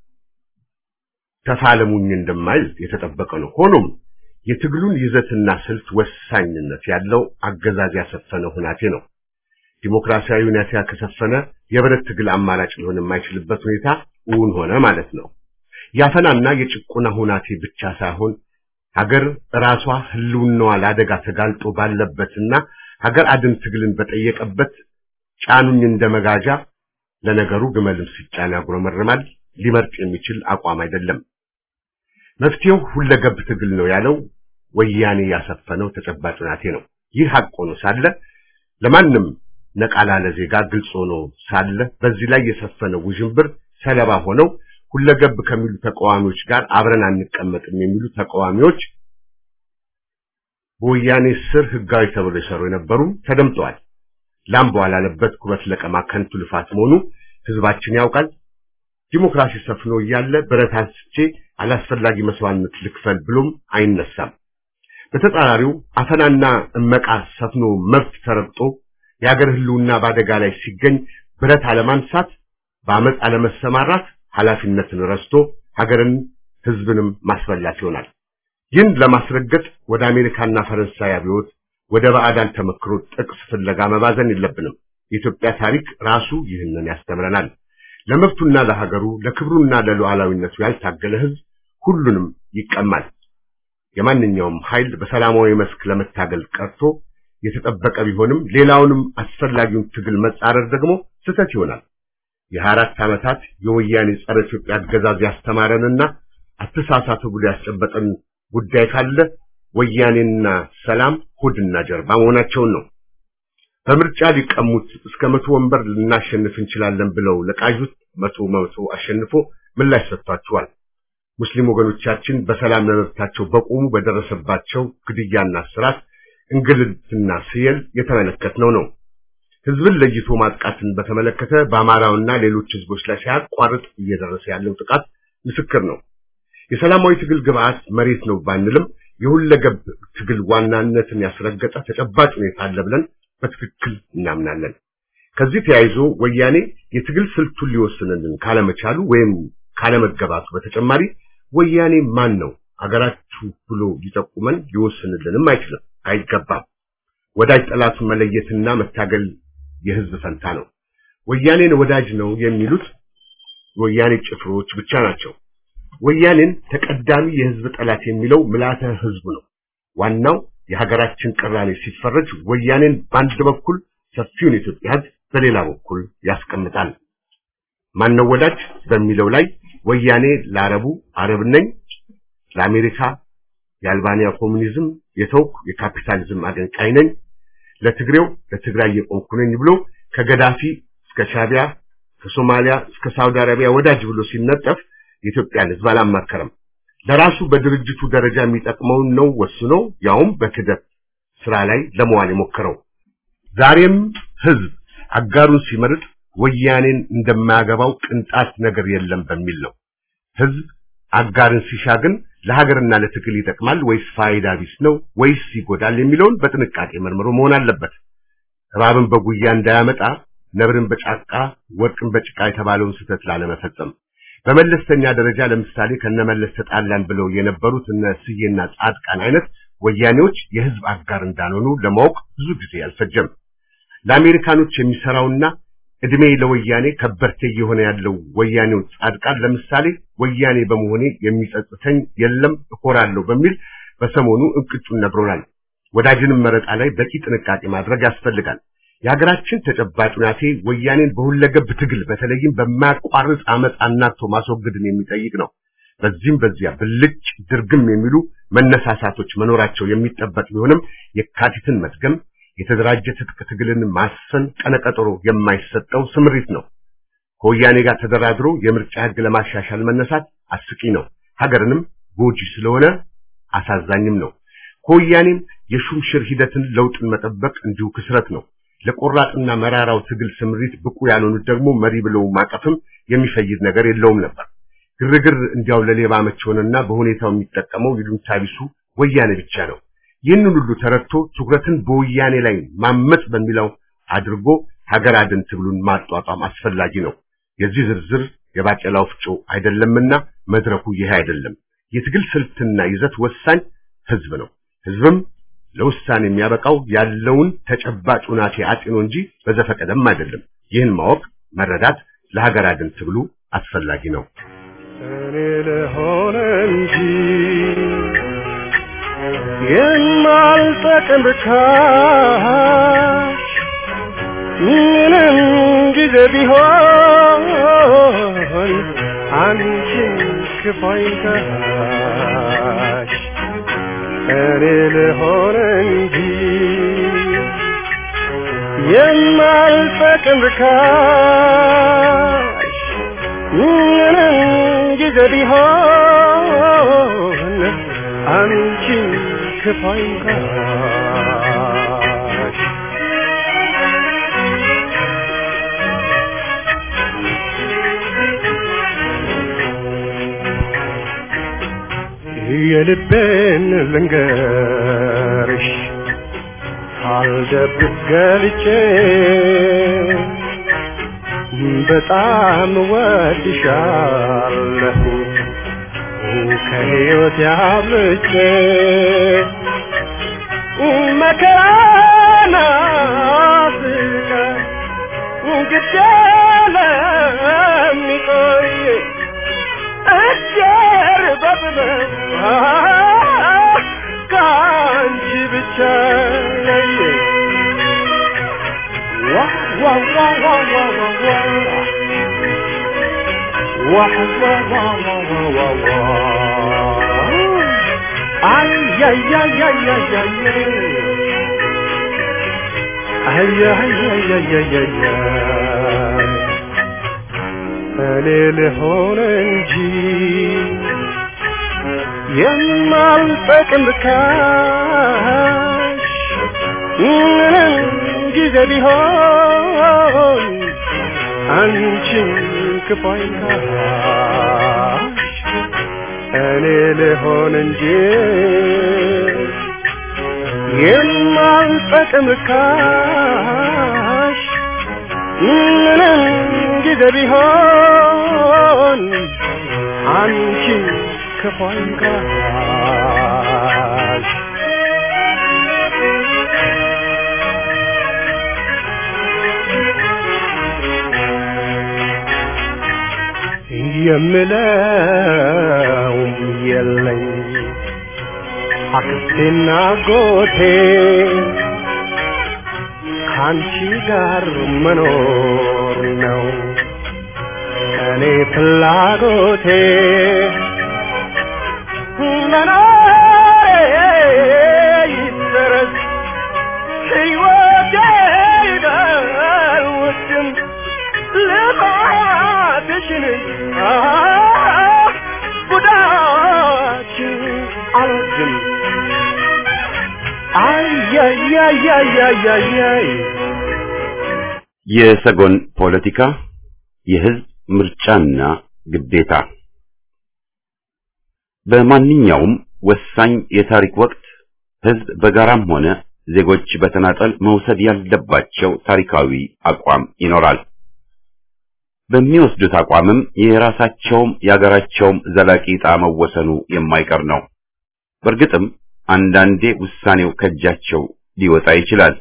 ተፋለሙኝ እንደማይል የተጠበቀ ነው። ሆኖም የትግሉን ይዘትና ስልት ወሳኝነት ያለው አገዛዝ ያሰፈነ ሁናቴ ነው። ዲሞክራሲያዊ ሁኔታ ከሰፈነ የብረት ትግል አማራጭ ሊሆን የማይችልበት ሁኔታ እውን ሆነ ማለት ነው። ያፈናና የጭቆና ሁናቴ ብቻ ሳይሆን ሀገር ራሷ ህልውናዋ ለአደጋ ተጋልጦ ባለበትና ሀገር አድን ትግልን በጠየቀበት ጫኑኝ እንደ መጋዣ ለነገሩ ግመልም ሲጫን ያጉረመርማል ሊመርጥ የሚችል አቋም አይደለም። መፍትሄው ሁለገብ ትግል ነው ያለው ወያኔ ያሰፈነው ተጨባጭ ሁናቴ ነው። ይህ ሀቅ ሆኖ ሳለ ለማንም ነቃ ላለ ዜጋ ግልጽ ሆኖ ሳለ በዚህ ላይ የሰፈነው ውዥንብር ሰለባ ሆነው ሁለገብ ከሚሉ ተቃዋሚዎች ጋር አብረን አንቀመጥም የሚሉ ተቃዋሚዎች በወያኔ ስር ህጋዊ ተብሎ የሰሩ የነበሩ ተደምጠዋል። ላም በዋላለበት ኩበት ለቀማ ከንቱ ልፋት መሆኑ ህዝባችን ያውቃል። ዲሞክራሲ ሰፍኖ እያለ ብረት አንስቼ አላስፈላጊ መስዋዕትነት ልክፈል ብሎም አይነሳም። በተጻራሪው አፈናና እመቃ ሰፍኖ መብት ተረግጦ የሀገር ህልውና በአደጋ ላይ ሲገኝ ብረት አለማንሳት፣ በአመፅ አለመሰማራት ኃላፊነትን ረስቶ ሀገርን ህዝብንም ማስበላት ይሆናል። ይህን ለማስረገጥ ወደ አሜሪካና ፈረንሳይ አብዮት ወደ ባዕዳን ተመክሮ ጥቅስ ፍለጋ መባዘን የለብንም። የኢትዮጵያ ታሪክ ራሱ ይህንን ያስተምረናል። ለመብቱና ለሀገሩ ለክብሩና ለሉዓላዊነቱ ያልታገለ ህዝብ ሁሉንም ይቀማል። የማንኛውም ኃይል በሰላማዊ መስክ ለመታገል ቀርቶ የተጠበቀ ቢሆንም ሌላውንም አስፈላጊውን ትግል መጻረር ደግሞ ስህተት ይሆናል። የሀያ አራት ዓመታት የወያኔ ጸረ ኢትዮጵያ አገዛዝ ያስተማረንና አተሳሳቱ ብሎ ያስጨበጠን ጉዳይ ካለ ወያኔና ሰላም ሆድና ጀርባ መሆናቸውን ነው። በምርጫ ሊቀሙት እስከ መቶ ወንበር ልናሸንፍ እንችላለን ብለው ለቃዡት መቶ መቶ አሸንፎ ምላሽ ሰጥቷቸዋል። ሙስሊም ወገኖቻችን በሰላም ለመብታቸው በቆሙ በደረሰባቸው ግድያና እስራት፣ እንግልትና ስየል የተመለከትነው ነው። ህዝብን ለይቶ ማጥቃትን በተመለከተ በአማራውና ሌሎች ህዝቦች ላይ ሳያቋርጥ እየደረሰ ያለው ጥቃት ምስክር ነው። የሰላማዊ ትግል ግብዓት መሬት ነው ባንልም የሁለገብ ትግል ዋናነትን ያስረገጠ ተጨባጭ ሁኔታ አለ ብለን በትክክል እናምናለን። ከዚህ ተያይዞ ወያኔ የትግል ስልቱን ሊወስንልን ካለመቻሉ ወይም ካለመገባቱ በተጨማሪ ወያኔ ማን ነው አገራችሁ ብሎ ሊጠቁመን ሊወስንልንም አይችልም፣ አይገባም። ወዳጅ ጠላቱን መለየትና መታገል የህዝብ ፈንታ ነው። ወያኔን ወዳጅ ነው የሚሉት ወያኔ ጭፍሮች ብቻ ናቸው። ወያኔን ተቀዳሚ የህዝብ ጠላት የሚለው ምልዓተ ህዝቡ ነው። ዋናው የሀገራችን ቅራኔ ሲፈረጅ ወያኔን በአንድ በኩል ሰፊውን የኢትዮጵያ ህዝብ በሌላ በኩል ያስቀምጣል። ማነው ወዳጅ በሚለው ላይ ወያኔ ለአረቡ አረብ ነኝ፣ ለአሜሪካ የአልባንያ ኮሙኒዝም የተውኩ የካፒታሊዝም አገንቃይ ነኝ፣ ለትግሬው ለትግራይ የቆምኩ ነኝ ብሎ ከገዳፊ እስከ ሻቢያ ከሶማሊያ እስከ ሳውዲ አረቢያ ወዳጅ ብሎ ሲነጠፍ የኢትዮጵያን ህዝብ አላማከረም። ለራሱ በድርጅቱ ደረጃ የሚጠቅመውን ነው ወስኖ ያውም በክደት ስራ ላይ ለመዋል የሞከረው። ዛሬም ህዝብ አጋሩን ሲመርጥ ወያኔን እንደማያገባው ቅንጣት ነገር የለም በሚል ነው። ህዝብ አጋርን ሲሻ ግን ለሀገርና ለትግል ይጠቅማል ወይስ ፋይዳ ቢስ ነው ወይስ ይጎዳል የሚለውን በጥንቃቄ መርምሮ መሆን አለበት። እባብን በጉያ እንዳያመጣ ነብርን በጫቃ ወርቅን በጭቃ የተባለውን ስህተት ላለመፈጸም በመለስተኛ ደረጃ ለምሳሌ ከነመለስ ተጣላን ብለው የነበሩት እነ ስዬና ጻድቃን አይነት ወያኔዎች የህዝብ አጋር እንዳልሆኑ ለማወቅ ብዙ ጊዜ አልፈጀም። ለአሜሪካኖች የሚሰራውና እድሜ ለወያኔ ከበርቴ እየሆነ ያለው ወያኔው ጻድቃን ለምሳሌ ወያኔ በመሆኔ የሚጸጽተኝ የለም እኮራለሁ በሚል በሰሞኑ እንቅጩን ነግሮናል። ወዳጅንም መረጣ ላይ በቂ ጥንቃቄ ማድረግ ያስፈልጋል። የሀገራችን ተጨባጭ ሁናቴ ወያኔን በሁለገብ ትግል በተለይም በማያቋርጥ አመፅ አናቶ ማስወገድን የሚጠይቅ ነው። በዚህም በዚያ ብልጭ ድርግም የሚሉ መነሳሳቶች መኖራቸው የሚጠበቅ ቢሆንም የካቲትን መድገም የተደራጀ ትጥቅ ትግልን ማሰን ቀነቀጠሮ የማይሰጠው ስምሪት ነው። ከወያኔ ጋር ተደራድሮ የምርጫ ህግ ለማሻሻል መነሳት አስቂ ነው። ሀገርንም ጎጂ ስለሆነ አሳዛኝም ነው። ከወያኔም የሹምሽር ሂደትን ለውጥን መጠበቅ እንዲሁ ክስረት ነው። ለቆራጥና መራራው ትግል ስምሪት ብቁ ያልሆኑት ደግሞ መሪ ብለው ማቀፍም የሚፈይድ ነገር የለውም ነበር። ግርግር እንዲያው ለሌባ መች ሆነና በሁኔታው የሚጠቀመው ይሉኝታ ቢሱ ወያኔ ብቻ ነው። ይህንን ሁሉ ተረድቶ ትኩረትን በወያኔ ላይ ማመጽ በሚለው አድርጎ ሀገር አድን ትግሉን ማጧጧም አስፈላጊ ነው። የዚህ ዝርዝር የባቄላ ወፍጮ አይደለምና መድረኩ ይሄ አይደለም። የትግል ስልትና ይዘት ወሳኝ ህዝብ ነው። ህዝብም ለውሳኔ የሚያበቃው ያለውን ተጨባጭ ሁናቴ አጤኖ እንጂ በዘፈቀደም አይደለም። ይህን ማወቅ መረዳት ለሀገር አድን ትግሉ አስፈላጊ ነው። እኔ ልሆን እንጂ የማልጠቅም ብካሽ ምንም ጊዜ ቢሆን አንቺን ክፋይታሽ እኔ ልሆን እንጂ የማልጠቅም ብካሽ ምንም ጊዜ ቢሆን አንቺን ክፋይታሽ የልቤን ልንገርሽ ሳልደብቅ ገልጬ በጣም ወድሻለሁ ከሕይወት ያብልጬ መከራና ስቃይ ግድ ለሚቆይ እጀር በጥበብ ከአንቺ ብቻ ለየ ዋ ዋ ዋ ዋ ዋ ዋ ዋ ዋ ዋ ዋ ዋ ዋ ዋ አይ አይ አይ አይ አይ አይ አያያያያያያ እኔ ልሆን እንጂ የማልጠቅም ካሽ ምንም ጊዜ ቢሆን አንቺን ክፉ አይንካሽ እኔ ልሆን እንጂ የማልጠቅም ካሽ ምንም ጊዜ ቢሆን አንቺን ክፉ አይንካሽ የምለው የለኝ አክስቴና ጎቴ ከአንቺ ጋር መኖር ነው እኔ ፍላጎቴ መኖሬ ይደረስ ሕይወቴ ይደውድም ልፋትሽን ጉዳችን አልወድም አያያያያያያይ የሰጎን ፖለቲካ የህዝብ ምርጫና ግዴታ በማንኛውም ወሳኝ የታሪክ ወቅት ህዝብ በጋራም ሆነ ዜጎች በተናጠል መውሰድ ያለባቸው ታሪካዊ አቋም ይኖራል። በሚወስዱት አቋምም የራሳቸውም የሀገራቸውም ዘላቂ ዕጣ መወሰኑ የማይቀር ነው። በእርግጥም አንዳንዴ ውሳኔው ከእጃቸው ሊወጣ ይችላል።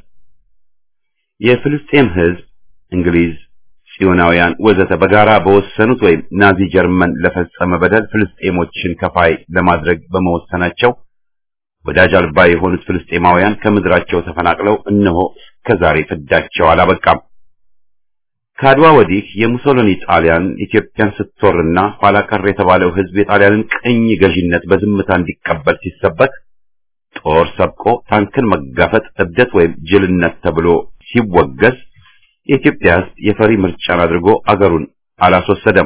የፍልስጤም ህዝብ፣ እንግሊዝ፣ ጽዮናውያን ወዘተ በጋራ በወሰኑት ወይም ናዚ ጀርመን ለፈጸመ በደል ፍልስጤሞችን ከፋይ ለማድረግ በመወሰናቸው ወዳጅ አልባ የሆኑት ፍልስጤማውያን ከምድራቸው ተፈናቅለው እነሆ እስከዛሬ ፍዳቸው አላበቃም። ከአድዋ ወዲህ የሙሶሎኒ ጣሊያን ኢትዮጵያን ስትወርና ኋላ ቀር የተባለው ህዝብ የጣሊያንን ቅኝ ገዢነት በዝምታ እንዲቀበል ሲሰበክ ጦር ሰብቆ ታንክን መጋፈጥ እብደት ወይም ጅልነት ተብሎ ሲወገዝ የኢትዮጵያ ህዝብ የፈሪ ምርጫን አድርጎ አገሩን አላስወሰደም።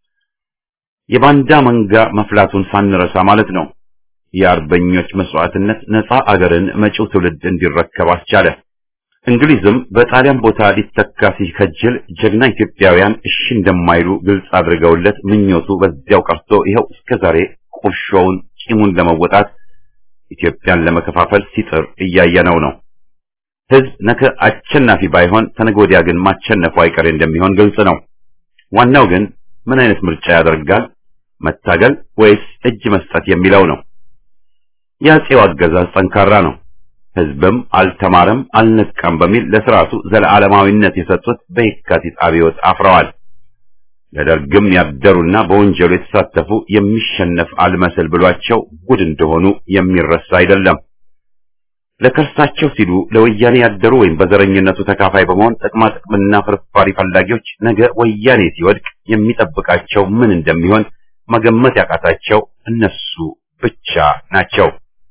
የባንዳ መንጋ መፍላቱን ሳንረሳ ማለት ነው። የአርበኞች መስዋዕትነት ነፃ አገርን መጪው ትውልድ እንዲረከብ አስቻለ። እንግሊዝም በጣሊያን ቦታ ሊተካ ሲከጅል ጀግና ኢትዮጵያውያን እሺ እንደማይሉ ግልጽ አድርገውለት ምኞቱ በዚያው ቀርቶ ይኸው እስከዛሬ ቁርሾውን ቂሙን ለመወጣት ኢትዮጵያን ለመከፋፈል ሲጥር እያየነው ነው። ህዝብ ነገ አሸናፊ ባይሆን ተነገ ወዲያ ግን ማሸነፉ አይቀሬ እንደሚሆን ግልጽ ነው። ዋናው ግን ምን አይነት ምርጫ ያደርጋል? መታገል ወይስ እጅ መስጠት የሚለው ነው። የአፄው አገዛዝ ጠንካራ ነው። ህዝብም አልተማረም አልነቃም በሚል ለስርዓቱ ዘለዓለማዊነት የሰጡት በየካቲት አብዮት አፍረዋል። ለደርግም ያደሩና በወንጀሉ የተሳተፉ የሚሸነፍ አልመስል ብሏቸው ጉድ እንደሆኑ የሚረሳ አይደለም። ለከርሳቸው ሲሉ ለወያኔ ያደሩ ወይም በዘረኝነቱ ተካፋይ በመሆን ጥቅማ ጥቅምና ፍርፋሪ ፈላጊዎች ነገ ወያኔ ሲወድቅ የሚጠብቃቸው ምን እንደሚሆን መገመት ያቃታቸው እነሱ ብቻ ናቸው።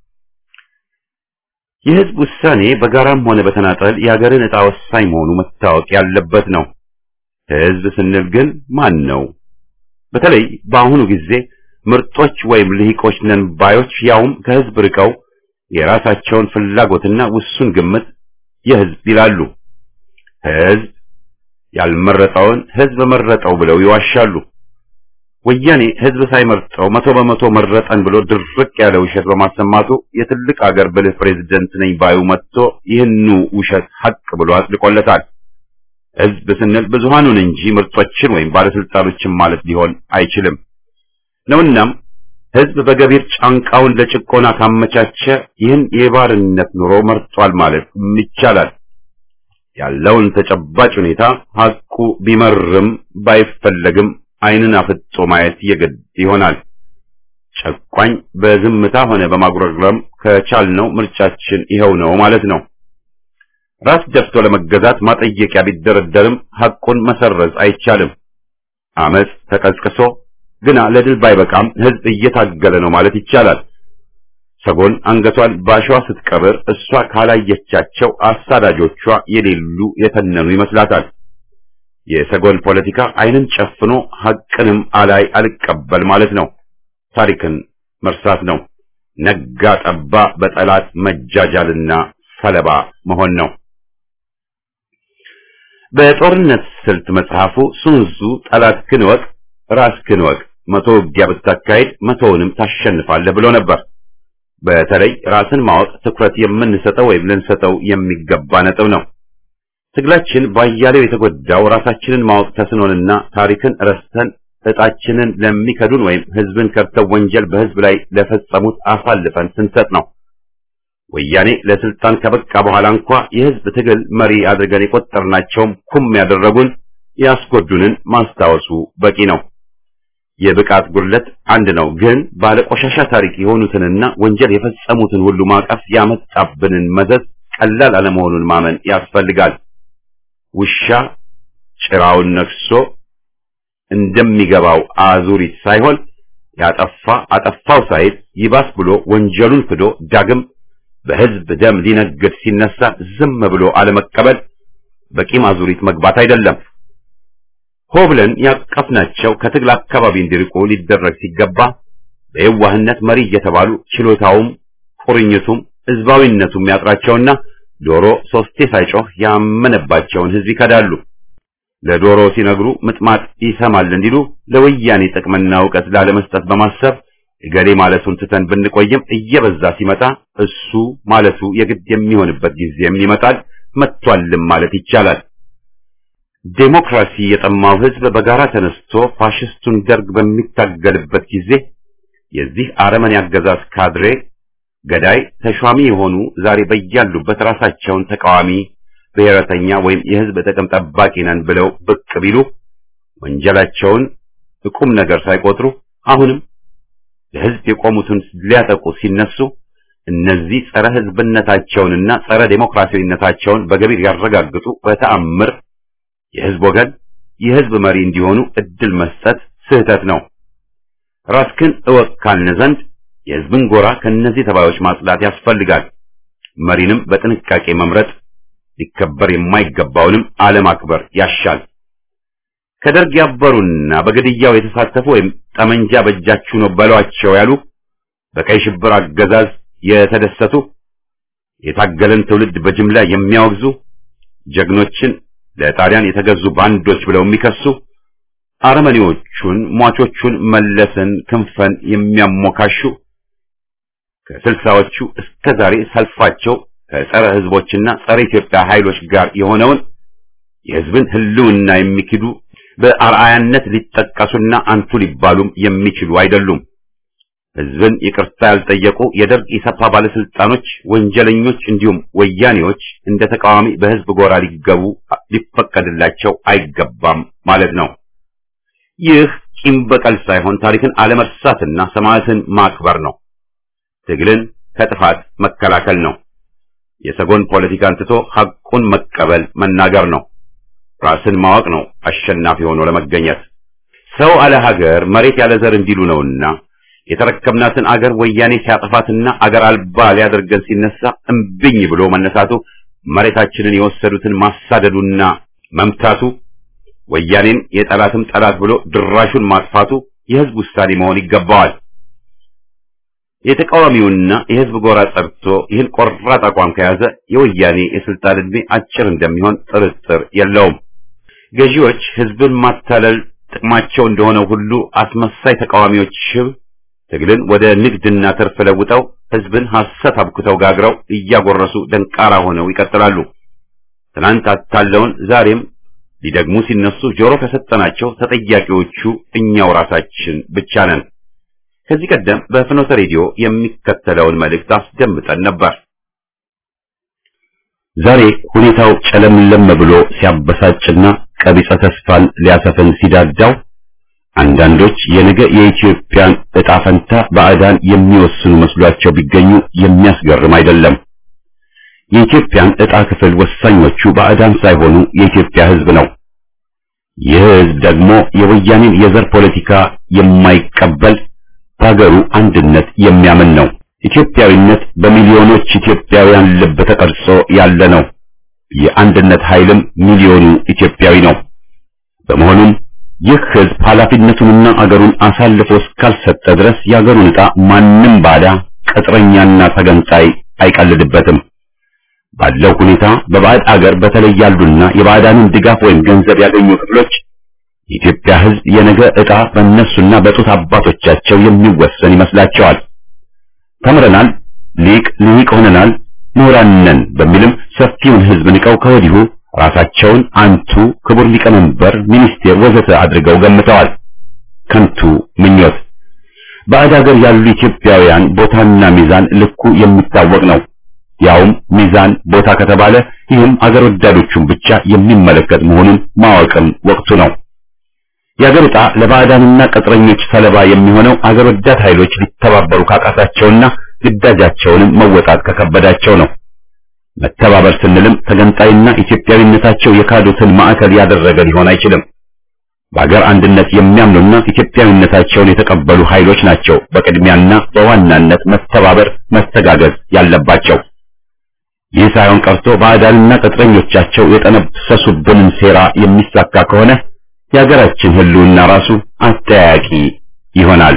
የህዝብ ውሳኔ በጋራም ሆነ በተናጠል የሀገርን ዕጣ ወሳኝ መሆኑ መታወቅ ያለበት ነው። ህዝብ ስንል ግን ማን ነው? በተለይ በአሁኑ ጊዜ ምርጦች ወይም ልሂቆች ነን ባዮች ያውም ከህዝብ ርቀው የራሳቸውን ፍላጎትና ውሱን ግምት የህዝብ ይላሉ። ህዝብ ያልመረጠውን ህዝብ መረጠው ብለው ይዋሻሉ። ወያኔ ህዝብ ሳይመርጠው መቶ በመቶ መረጠን ብሎ ድርቅ ያለ ውሸት በማሰማቱ የትልቅ አገር ብልህ ፕሬዝደንት ነኝ ባዩ መጥቶ ይህኑ ውሸት ሀቅ ብሎ አጽድቆለታል። ህዝብ ስንል ብዙሃኑን እንጂ ምርጦችን ወይም ባለስልጣኖችን ማለት ሊሆን አይችልም ነውናም ህዝብ በገቢር ጫንቃውን ለጭቆና ካመቻቸ ይህን የባርነት ኑሮ መርጧል ማለት ይቻላል። ያለውን ተጨባጭ ሁኔታ ሀቁ ቢመርም ባይፈለግም ዓይንን አፍጦ ማየት የግድ ይሆናል። ጨቋኝ በዝምታ ሆነ በማጉረምረም ከቻልነው ምርጫችን ይኸው ነው ማለት ነው። ራስ ደፍቶ ለመገዛት ማጠየቂያ ቢደረደርም ሐቁን መሰረዝ አይቻልም። አመጽ ተቀስቅሶ ግና ለድል ባይበቃም ህዝብ እየታገለ ነው ማለት ይቻላል። ሰጎን አንገቷን ባሸዋ ስትቀብር እሷ ካላየቻቸው አሳዳጆቿ የሌሉ የተነኑ ይመስላታል። የሰጎን ፖለቲካ ዓይንን ጨፍኖ ሐቅንም አላይ አልቀበል ማለት ነው። ታሪክን መርሳት ነው። ነጋ ጠባ በጠላት መጃጃልና ሰለባ መሆን ነው። በጦርነት ስልት መጽሐፉ ሱንዙ ጠላትህን እወቅ፣ ራስህን እወቅ፣ መቶ ውጊያ ብታካሄድ መቶውንም ታሸንፋለህ ብሎ ነበር። በተለይ ራስን ማወቅ ትኩረት የምንሰጠው ወይም ልንሰጠው የሚገባ ነጥብ ነው። ትግላችን ባያሌው የተጎዳው ራሳችንን ማወቅ ተስኖንና ታሪክን ረስተን እጣችንን ለሚከዱን ወይም ህዝብን ከድተው ወንጀል በህዝብ ላይ ለፈጸሙት አሳልፈን ስንሰጥ ነው። ወያኔ ለስልጣን ከበቃ በኋላ እንኳ የህዝብ ትግል መሪ አድርገን የቆጠርናቸውም ኩም ያደረጉን ያስጎዱንን ማስታወሱ በቂ ነው። የብቃት ጉድለት አንድ ነው፣ ግን ባለቆሻሻ ታሪክ የሆኑትንና ወንጀል የፈጸሙትን ሁሉ ማቀፍ ያመጣብንን መዘዝ ቀላል አለመሆኑን ማመን ያስፈልጋል። ውሻ ጭራውን ነክሶ እንደሚገባው አዙሪት ሳይሆን ያጠፋ አጠፋው ሳይል ይባስ ብሎ ወንጀሉን ክዶ ዳግም በህዝብ ደም ሊነግድ ሲነሳ ዝም ብሎ አለመቀበል በቂም አዙሪት መግባት አይደለም። ሆ ብለን ያቀፍናቸው ከትግል አካባቢ እንዲርቁ ሊደረግ ሲገባ በየዋህነት መሪ እየተባሉ ችሎታውም ቁርኝቱም ህዝባዊነቱም ያጥራቸውና ዶሮ ሶስቴ ሳይጮህ ያመነባቸውን ህዝብ ይከዳሉ። ለዶሮ ሲነግሩ ምጥማጥ ይሰማል እንዲሉ ለወያኔ ጥቅምና እውቀት ላለመስጠት በማሰብ እገሌ ማለቱን ትተን ብንቆይም እየበዛ ሲመጣ እሱ ማለቱ የግድ የሚሆንበት ጊዜም ይመጣል። መጥቷልም ማለት ይቻላል። ዴሞክራሲ የጠማው ህዝብ በጋራ ተነስቶ ፋሽስቱን ደርግ በሚታገልበት ጊዜ የዚህ አረመኔ አገዛዝ ካድሬ ገዳይ ተሿሚ የሆኑ ዛሬ በያሉበት ራሳቸውን ተቃዋሚ ብሔረተኛ ወይም የህዝብ ጥቅም ጠባቂ ነን ብለው ብቅ ቢሉ ወንጀላቸውን ቁም ነገር ሳይቆጥሩ አሁንም ለህዝብ የቆሙትን ሊያጠቁ ሲነሱ እነዚህ ጸረ ህዝብነታቸውንና ጸረ ዴሞክራሲያዊነታቸውን በገቢር ያረጋግጡ በተአምር የህዝብ ወገን የህዝብ መሪ እንዲሆኑ እድል መስጠት ስህተት ነው። ራስክን እወቅ ካልን ዘንድ የህዝብን ጎራ ከነዚህ ተባዮች ማጽዳት ያስፈልጋል። መሪንም በጥንቃቄ መምረጥ ሊከበር የማይገባውንም አለማክበር ያሻል። ከደርግ ያበሩና በግድያው የተሳተፉ ወይም ጠመንጃ በእጃችሁ ነው በሏቸው ያሉ በቀይ ሽብር አገዛዝ የተደሰቱ የታገለን ትውልድ በጅምላ የሚያወግዙ ጀግኖችን ለጣሊያን የተገዙ ባንዶች ብለው የሚከሱ አረመኔዎቹን ሟቾቹን መለስን ክንፈን የሚያሞካሹ ከስልሳዎቹ እስከ ዛሬ ሰልፋቸው ከጸረ ህዝቦችና ጸረ ኢትዮጵያ ኃይሎች ጋር የሆነውን የህዝብን ህልውና የሚክዱ በአርአያነት ሊጠቀሱና አንቱ ሊባሉም የሚችሉ አይደሉም። ህዝብን ይቅርታ ያልጠየቁ የደርግ ኢሰፓ ባለስልጣኖች፣ ወንጀለኞች እንዲሁም ወያኔዎች እንደ ተቃዋሚ በህዝብ ጎራ ሊገቡ ሊፈቀድላቸው አይገባም ማለት ነው። ይህ ቂም በቀል ሳይሆን ታሪክን አለመርሳትና ሰማዕትን ማክበር ነው። ትግልን ከጥፋት መከላከል ነው። የሰጎን ፖለቲካን ትቶ ሐቁን መቀበል መናገር ነው። ራስን ማወቅ ነው አሸናፊ ሆኖ ለመገኘት። ሰው አለ ሀገር መሬት ያለ ዘር እንዲሉ ነውና የተረከብናትን አገር ወያኔ ሲያጠፋትና አገር አልባ ሊያደርገን ሲነሳ እምብኝ ብሎ መነሳቱ መሬታችንን የወሰዱትን ማሳደዱና መምታቱ ወያኔን የጠላትም ጠላት ብሎ ድራሹን ማጥፋቱ የህዝብ ውሳኔ መሆን ይገባዋል። የተቃዋሚውና የህዝብ ጎራ ጸድቶ ይህን ቆራጥ አቋም ከያዘ የወያኔ የስልጣን ዕድሜ አጭር እንደሚሆን ጥርጥር የለውም። ገዢዎች ህዝብን ማታለል ጥቅማቸው እንደሆነ ሁሉ አስመሳይ ተቃዋሚዎች ሽብ ትግልን ወደ ንግድና ትርፍ ለውጠው ህዝብን ሐሰት አብክተው ጋግረው እያጎረሱ ደንቃራ ሆነው ይቀጥላሉ። ትናንት አታለውን ዛሬም ሊደግሙ ሲነሱ ጆሮ ከሰጠናቸው ተጠያቂዎቹ እኛው ራሳችን ብቻ ነን። ከዚህ ቀደም በፍኖተ ሬዲዮ የሚከተለውን መልእክት አስደምጠን ነበር። ዛሬ ሁኔታው ጨለምለም ብሎ ሲያበሳጭና ቀቢጸ ተስፋን ሊያሰፍን ሲዳዳው አንዳንዶች የነገ የኢትዮጵያን ዕጣ ፈንታ ባዕዳን የሚወስኑ መስሏቸው ቢገኙ የሚያስገርም አይደለም። የኢትዮጵያን ዕጣ ክፍል ወሳኞቹ ባዕዳን ሳይሆኑ የኢትዮጵያ ህዝብ ነው። ይህ ህዝብ ደግሞ የወያኔን የዘር ፖለቲካ የማይቀበል በሀገሩ አንድነት የሚያምን ነው። ኢትዮጵያዊነት በሚሊዮኖች ኢትዮጵያውያን ልብ ተቀርጾ ያለ ነው። የአንድነት ኃይልም ሚሊዮኑ ኢትዮጵያዊ ነው። በመሆኑም ይህ ህዝብ ኃላፊነቱንና አገሩን አሳልፎ እስካልሰጠ ድረስ የአገሩን ዕጣ ማንም ባዳ ቅጥረኛና ተገንጣይ አይቀልድበትም። ባለው ሁኔታ በባዕድ አገር በተለይ ያሉና የባዕዳንን ድጋፍ ወይም ገንዘብ ያገኙ ክፍሎች የኢትዮጵያ ህዝብ የነገ ዕጣ በእነሱና በጡት አባቶቻቸው የሚወሰን ይመስላቸዋል። ተምረናል፣ ሊቅ ሊቅ ሆነናል፣ ምሁራን ነን በሚልም ሰፊውን ህዝብ ንቀው ከወዲሁ ራሳቸውን አንቱ ክቡር ሊቀመንበር፣ ሚኒስቴር ወዘተ አድርገው ገምተዋል። ከንቱ ምኞት። ባዕድ ሀገር ያሉ ኢትዮጵያውያን ቦታና ሚዛን ልኩ የሚታወቅ ነው። ያውም ሚዛን ቦታ ከተባለ ይህም አገር ወዳዶቹን ብቻ የሚመለከት መሆኑን ማወቅም ወቅቱ ነው። የአገር ዕጣ ለባዕዳንና ቅጥረኞች ሰለባ የሚሆነው አገር ወዳድ ኃይሎች ሊተባበሩ ካቃታቸውና ግዳጃቸውንም መወጣት ከከበዳቸው ነው። መተባበር ስንልም ተገንጣይና ኢትዮጵያዊነታቸው የካዱትን ማዕከል ያደረገ ሊሆን አይችልም። በአገር አንድነት የሚያምኑና ኢትዮጵያዊነታቸውን የተቀበሉ ኃይሎች ናቸው በቅድሚያና በዋናነት መተባበር፣ መስተጋገዝ ያለባቸው። ይህ ሳይሆን ቀርቶ ባዕዳንና ቅጥረኞቻቸው የጠነሰሱብንን ሴራ የሚሳካ ከሆነ የሀገራችን ሕልውና ራሱ አጠያቂ ይሆናል።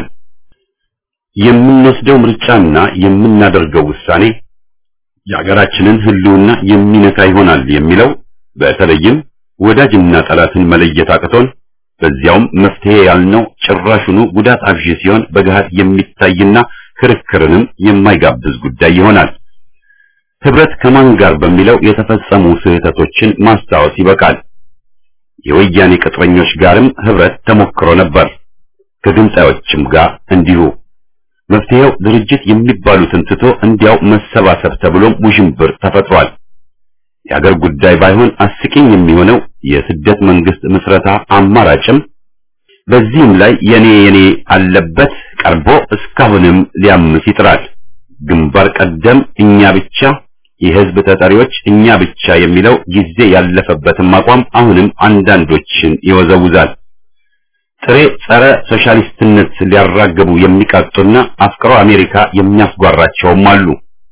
የምንወስደው ምርጫና የምናደርገው ውሳኔ የሀገራችንን ሕልውና የሚነካ ይሆናል የሚለው በተለይም ወዳጅና ጠላትን መለየት አቅቶን በዚያውም መፍትሄ ያልነው ጭራሹኑ ጉዳት አብዢ ሲሆን በገሃድ የሚታይና ክርክርንም የማይጋብዝ ጉዳይ ይሆናል። ህብረት ከማን ጋር በሚለው የተፈጸሙ ስህተቶችን ማስታወስ ይበቃል። የወያኔ ቅጥረኞች ጋርም ህብረት ተሞክሮ ነበር። ከግንጣዮችም ጋር እንዲሁ። መፍትሄው ድርጅት የሚባሉትን ትቶ እንዲያው መሰባሰብ ተብሎም ውዥንብር ተፈጥሯል። የአገር ጉዳይ ባይሆን አስቂኝ የሚሆነው የስደት መንግስት ምስረታ አማራጭም በዚህም ላይ የኔ የኔ አለበት ቀርቦ እስካሁንም ሊያምስ ይጥራል። ግንባር ቀደም እኛ ብቻ የህዝብ ተጠሪዎች እኛ ብቻ የሚለው ጊዜ ያለፈበትም አቋም አሁንም አንዳንዶችን ይወዘውዛል። ጥሬ ጸረ ሶሻሊስትነት ሊያራግቡ የሚቃጡና አፍቅሮ አሜሪካ የሚያስጓራቸውም አሉ።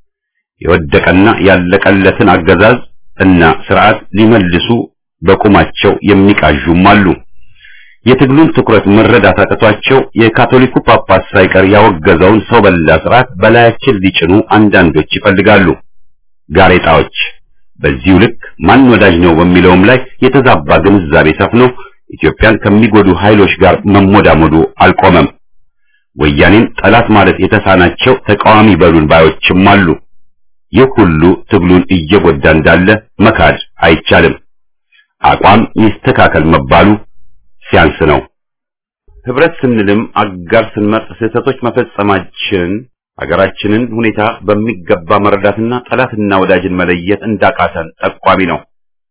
የወደቀና ያለቀለትን አገዛዝ እና ስርዓት ሊመልሱ በቁማቸው የሚቃዡም አሉ። የትግሉን ትኩረት መረዳት አቅቷቸው የካቶሊኩ ጳጳስ ሳይቀር ያወገዘውን ሰው በላ ስርዓት በላያችን ሊጭኑ አንዳንዶች ይፈልጋሉ። ጋሬጣዎች በዚሁ ልክ ማን ወዳጅ ነው በሚለውም ላይ የተዛባ ግንዛቤ ሰፍኖ ኢትዮጵያን ከሚጎዱ ኃይሎች ጋር መሞዳሞዱ አልቆመም። ወያኔን ጠላት ማለት የተሳናቸው ተቃዋሚ በሉን ባዮችም አሉ። ይህ ሁሉ ትግሉን እየጎዳ እንዳለ መካድ አይቻልም። አቋም ይስተካከል መባሉ ሲያንስ ነው። ህብረት ስንልም አጋር ስንመርጥ ስህተቶች መፈጸማችን ሀገራችንን ሁኔታ በሚገባ መረዳትና ጠላትና ወዳጅን መለየት እንዳቃተን ጠቋሚ ነው።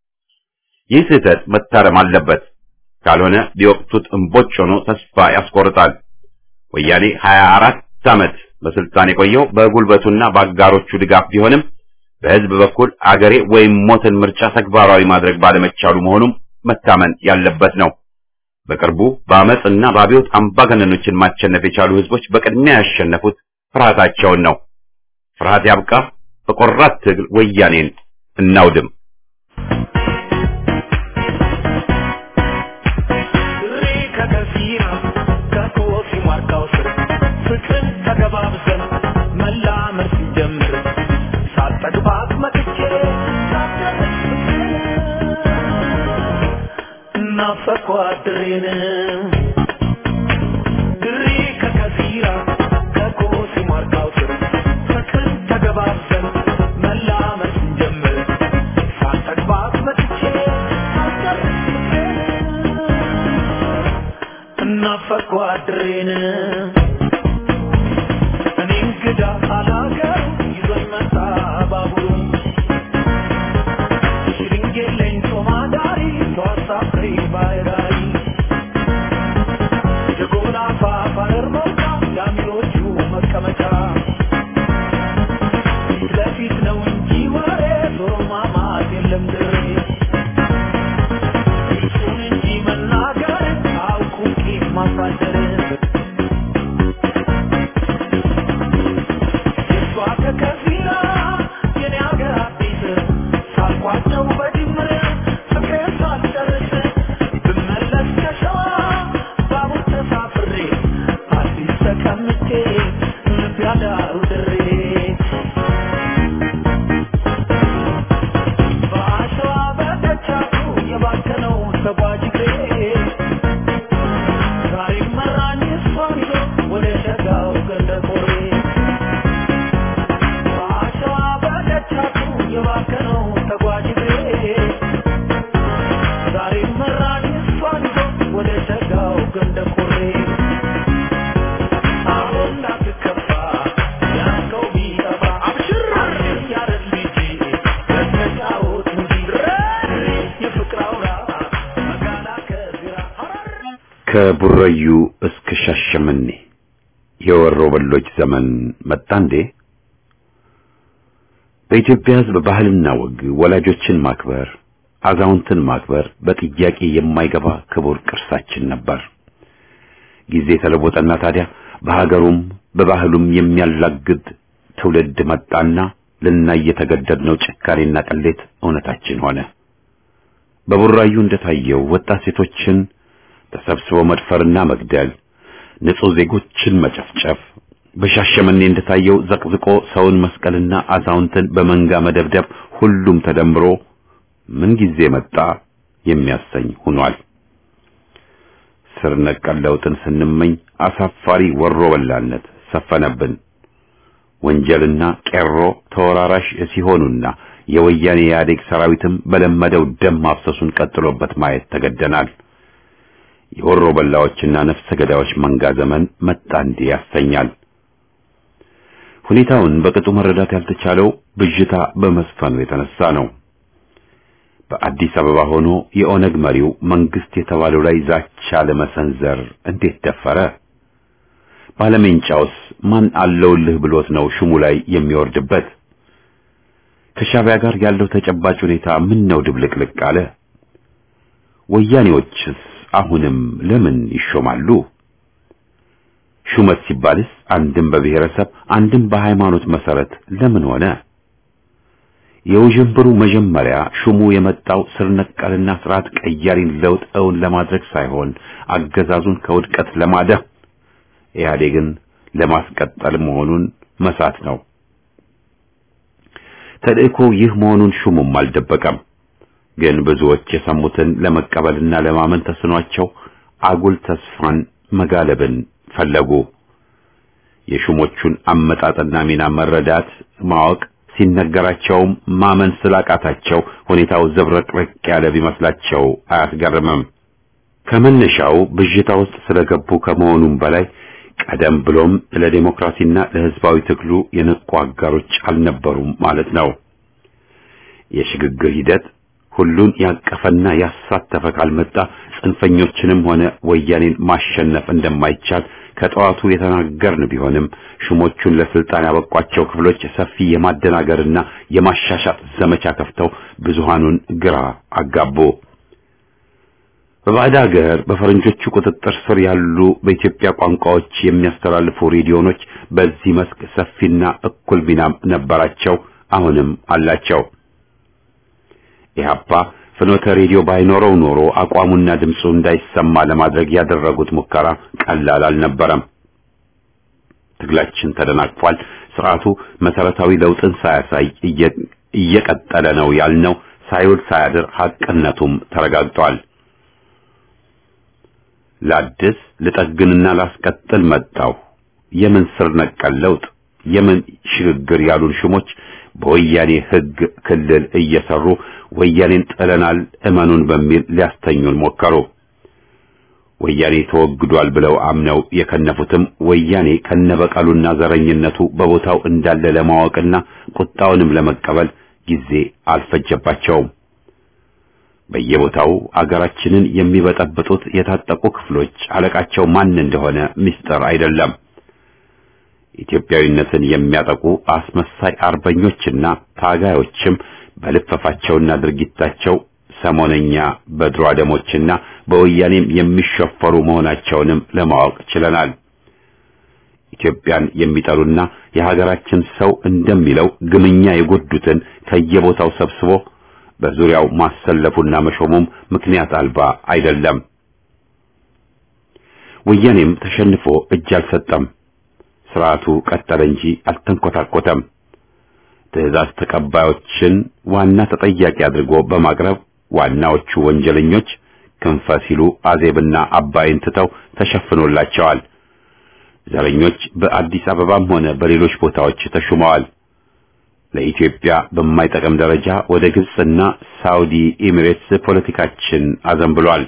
ይህ ስህተት መታረም አለበት። ካልሆነ ቢወቅቱት እምቦጭ ሆኖ ተስፋ ያስቆርጣል። ወያኔ 24 ዓመት በስልጣን የቆየው በጉልበቱና በአጋሮቹ ድጋፍ ቢሆንም በህዝብ በኩል አገሬ ወይም ሞትን ምርጫ ተግባራዊ ማድረግ ባለመቻሉ መሆኑም መታመን ያለበት ነው። በቅርቡ በአመፅና በአብዮት አምባገነኖችን ማሸነፍ የቻሉ ህዝቦች በቅድሚያ ያሸነፉት ፍርሃታቸውን ነው። ፍርሃት ያብቃ። በቆራት ትግል ወያኔን እናውድም። ናፈኳድሬን ድሬ ከከሲራ ከኮሲ ማርካው ስር ፍቅር ተገባብዘን መላመድ ስንጀምር ሳልጠግባት መጥቼ እናፈኳድሬን እኔ እንግዳ አላገሩ ይዞኝ መጣ ባቡሩ ሽልንጌለኝ ጦማዳሪ ተዋሳፍሬ ባይራይ ተቀምጬ ልብ ያዳሩ ድሬ በአሸዋ በደቻቱ የባከነው ተጓዥ እግሬ ዛሬም መራኝ እሷን ይዞ ወደ ሸጋው ገንደ ቆሬ በአሸዋ በደቻቱ የባከነው ተጓዥ እግሬ ዛሬም መራኝ እሷን ይዞ ወደ ሸጋው ገንደ ቆሬ አሁን እንዳትከፋ ያልከው ቢጠፋ አብሽር ያረግ ልጅ ለተጫወት እንጂ የፍቅር አውራ መጋላ ከግራ ከቡረዩ እስከ ሻሸመኔ የወሮ በሎች ዘመን መጣ እንዴ? በኢትዮጵያ ሕዝብ ባህልና ወግ ወላጆችን ማክበር፣ አዛውንትን ማክበር በጥያቄ የማይገባ ክቡር ቅርሳችን ነበር። ጊዜ ተለወጠና ታዲያ በሀገሩም በባህሉም የሚያላግድ ትውልድ መጣና ልናይ የተገደድነው ጭካኔና ቅሌት እውነታችን ሆነ። በቡራዩ እንደታየው ወጣት ሴቶችን ተሰብስበው መድፈርና መግደል፣ ንጹህ ዜጎችን መጨፍጨፍ፣ በሻሸመኔ እንደታየው ዘቅዝቆ ሰውን መስቀልና አዛውንትን በመንጋ መደብደብ ሁሉም ተደምሮ ምን ጊዜ መጣ የሚያሰኝ ሆኗል። ስር ነቀል ለውጥን ስንመኝ አሳፋሪ ወሮ በላነት ሰፈነብን። ወንጀልና ቄሮ ተወራራሽ ሲሆኑና የወያኔ ኢህአዴግ ሰራዊትም በለመደው ደም ማፍሰሱን ቀጥሎበት ማየት ተገደናል። የወሮ በላዎችና ነፍሰ ገዳዮች መንጋ ዘመን መጣ እንዲህ ያሰኛል። ሁኔታውን በቅጡ መረዳት ያልተቻለው ብዥታ በመስፈኑ የተነሳ ነው። በአዲስ አበባ ሆኖ የኦነግ መሪው መንግስት የተባለው ላይ ዛቻ ለመሰንዘር እንዴት ደፈረ? ባለሜንጫውስ ማን አለውልህ ብሎት ነው ሹሙ ላይ የሚወርድበት? ከሻዕቢያ ጋር ያለው ተጨባጭ ሁኔታ ምን ነው ድብልቅልቅ አለ? ወያኔዎችስ አሁንም ለምን ይሾማሉ? ሹመት ሲባልስ አንድም በብሔረሰብ አንድም በሃይማኖት መሰረት ለምን ሆነ? የውዥንብሩ መጀመሪያ ሹሙ የመጣው ስር ነቀልና ስርዓት ቀያሪን ለውጥ እውን ለማድረግ ሳይሆን አገዛዙን ከውድቀት ለማዳን ኢህአዴግን ለማስቀጠል መሆኑን መሳት ነው። ተልእኮ ይህ መሆኑን ሹሙም አልደበቀም። ግን ብዙዎች የሰሙትን ለመቀበልና ለማመን ተስኗቸው አጉል ተስፋን መጋለብን ፈለጉ። የሹሞቹን አመጣጥና ሚና መረዳት ማወቅ ሲነገራቸውም ማመን ስላቃታቸው ሁኔታው ዘብረቅረቅ ያለ ቢመስላቸው አያስገርምም። ከመነሻው ብዥታ ውስጥ ስለገቡ ከመሆኑም በላይ ቀደም ብሎም ለዲሞክራሲና ለሕዝባዊ ትግሉ የነቁ አጋሮች አልነበሩም ማለት ነው። የሽግግር ሂደት ሁሉን ያቀፈና ያሳተፈ ካልመጣ ጽንፈኞችንም ሆነ ወያኔን ማሸነፍ እንደማይቻል ከጠዋቱ የተናገርን ቢሆንም ሹሞቹን ለስልጣን ያበቋቸው ክፍሎች ሰፊ የማደናገርና የማሻሻጥ ዘመቻ ከፍተው ብዙሃኑን ግራ አጋቡ። በባዕድ ሀገር በፈረንጆቹ ቁጥጥር ስር ያሉ በኢትዮጵያ ቋንቋዎች የሚያስተላልፉ ሬዲዮኖች በዚህ መስክ ሰፊና እኩል ሚናም ነበራቸው፣ አሁንም አላቸው። ኢህአፓ ፍኖተ ሬዲዮ ባይኖረው ኖሮ አቋሙና ድምፁ እንዳይሰማ ለማድረግ ያደረጉት ሙከራ ቀላል አልነበረም። ትግላችን ተደናቅፏል። ስርዓቱ መሰረታዊ ለውጥን ሳያሳይ እየቀጠለ ነው ያልነው ሳይውል ሳያድር ሐቅነቱም ተረጋግጧል። ላድስ ልጠግንና ላስቀጥል መጣው የምን ስር ነቀል ለውጥ የምን ሽግግር ያሉን ሹሞች በወያኔ ሕግ ክልል እየሰሩ ወያኔን ጥለናል እመኑን በሚል ሊያስተኙን ሞከሩ። ወያኔ ተወግዷል ብለው አምነው የከነፉትም ወያኔ ከነበቀሉና ዘረኝነቱ በቦታው እንዳለ ለማወቅና ቁጣውንም ለመቀበል ጊዜ አልፈጀባቸውም። በየቦታው አገራችንን የሚበጠብጡት የታጠቁ ክፍሎች አለቃቸው ማን እንደሆነ ምስጢር አይደለም። ኢትዮጵያዊነትን የሚያጠቁ አስመሳይ አርበኞችና ታጋዮችም በልፈፋቸውና ድርጊታቸው ሰሞነኛ በድሮ አደሞችና በወያኔም የሚሸፈሩ መሆናቸውንም ለማወቅ ችለናል። ኢትዮጵያን የሚጠሉና የሀገራችን ሰው እንደሚለው ግምኛ የጎዱትን ከየቦታው ሰብስቦ በዙሪያው ማሰለፉና መሾሙም ምክንያት አልባ አይደለም። ወያኔም ተሸንፎ እጅ አልሰጠም። ስርዓቱ ቀጠለ እንጂ አልተንኮታኮተም። ትዕዛዝ ተቀባዮችን ዋና ተጠያቂ አድርጎ በማቅረብ ዋናዎቹ ወንጀለኞች ክንፈ ሲሉ አዜብና አባይን ትተው ተሸፍኖላቸዋል። ዘረኞች በአዲስ አበባም ሆነ በሌሎች ቦታዎች ተሹመዋል። ለኢትዮጵያ በማይጠቅም ደረጃ ወደ ግብጽና ሳውዲ ኤሚሬትስ ፖለቲካችን አዘንብሏል።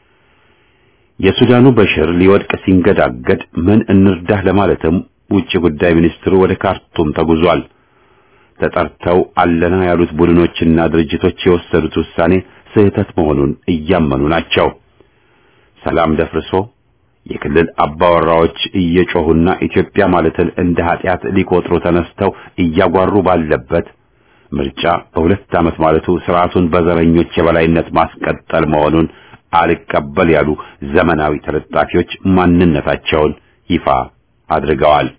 የሱዳኑ በሽር ሊወድቅ ሲንገዳገድ ምን እንርዳህ ለማለትም ውጭ ጉዳይ ሚኒስትሩ ወደ ካርቱም ተጉዟል። ተጠርተው አለና ያሉት ቡድኖችና ድርጅቶች የወሰዱት ውሳኔ ስህተት መሆኑን እያመኑ ናቸው። ሰላም ደፍርሶ የክልል አባወራዎች እየጮሁና ኢትዮጵያ ማለትን እንደ ኃጢአት ሊቆጥሩ ተነስተው እያጓሩ ባለበት ምርጫ በሁለት ዓመት ማለቱ ስርዓቱን በዘረኞች የበላይነት ማስቀጠል መሆኑን አልቀበል ያሉ ዘመናዊ ተለጣፊዎች ማንነታቸውን ይፋ አድርገዋል።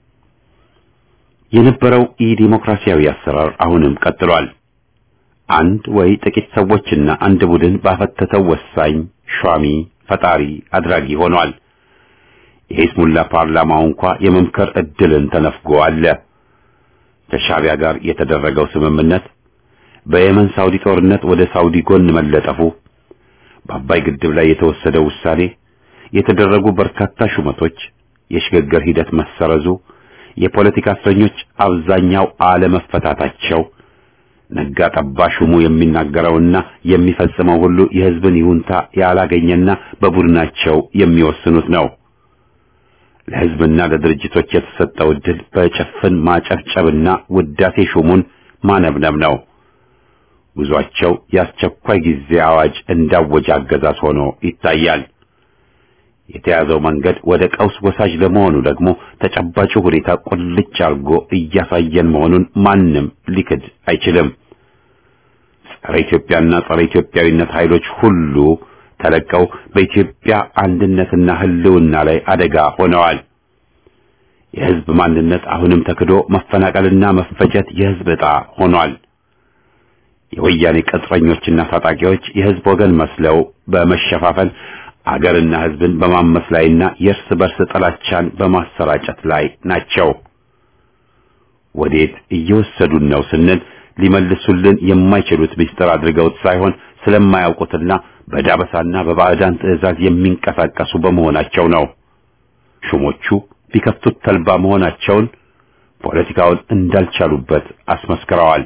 የነበረው ኢ-ዲሞክራሲያዊ አሰራር አሁንም ቀጥሏል። አንድ ወይ ጥቂት ሰዎችና አንድ ቡድን ባፈተተው ወሳኝ ሿሚ ፈጣሪ አድራጊ ሆኗል። የሂስሙላ ፓርላማው እንኳ የመምከር እድልን ተነፍጎ አለ። ከሻቢያ ጋር የተደረገው ስምምነት፣ በየመን ሳውዲ ጦርነት ወደ ሳውዲ ጎን መለጠፉ፣ በአባይ ግድብ ላይ የተወሰደው ውሳኔ፣ የተደረጉ በርካታ ሹመቶች፣ የሽግግር ሂደት መሰረዙ፣ የፖለቲካ እስረኞች አብዛኛው አለመፈታታቸው፣ ነጋ ጠባ ሹሙ የሚናገረውና የሚፈጽመው ሁሉ የሕዝብን ይሁንታ ያላገኘና በቡድናቸው የሚወስኑት ነው። ለሕዝብና ለድርጅቶች የተሰጠው ዕድል በጭፍን ማጨብጨብና ውዳሴ ሹሙን ማነብነብ ነው። ጉዟቸው የአስቸኳይ ጊዜ አዋጅ እንዳወጀ አገዛዝ ሆኖ ይታያል። የተያዘው መንገድ ወደ ቀውስ ወሳጅ ለመሆኑ ደግሞ ተጨባጩ ሁኔታ ቁልጭ አርጎ እያሳየን መሆኑን ማንም ሊክድ አይችልም። ጸረ ኢትዮጵያና ጸረ ኢትዮጵያዊነት ኃይሎች ሁሉ ተለቀው በኢትዮጵያ አንድነትና ሕልውና ላይ አደጋ ሆነዋል። የሕዝብ ማንነት አሁንም ተክዶ መፈናቀልና መፈጀት የሕዝብ ዕጣ ሆኗል። የወያኔ ቅጥረኞችና ታጣቂዎች የሕዝብ ወገን መስለው በመሸፋፈን አገርና ሕዝብን በማመስ ላይና የእርስ በርስ ጥላቻን በማሰራጨት ላይ ናቸው። ወዴት እየወሰዱን ነው ስንል ሊመልሱልን የማይችሉት ምስጢር አድርገውት ሳይሆን ስለማያውቁትና በዳበሳና በባዕዳን ትዕዛዝ የሚንቀሳቀሱ በመሆናቸው ነው። ሹሞቹ ቢከፍቱት ተልባ መሆናቸውን ፖለቲካውን እንዳልቻሉበት አስመስክረዋል።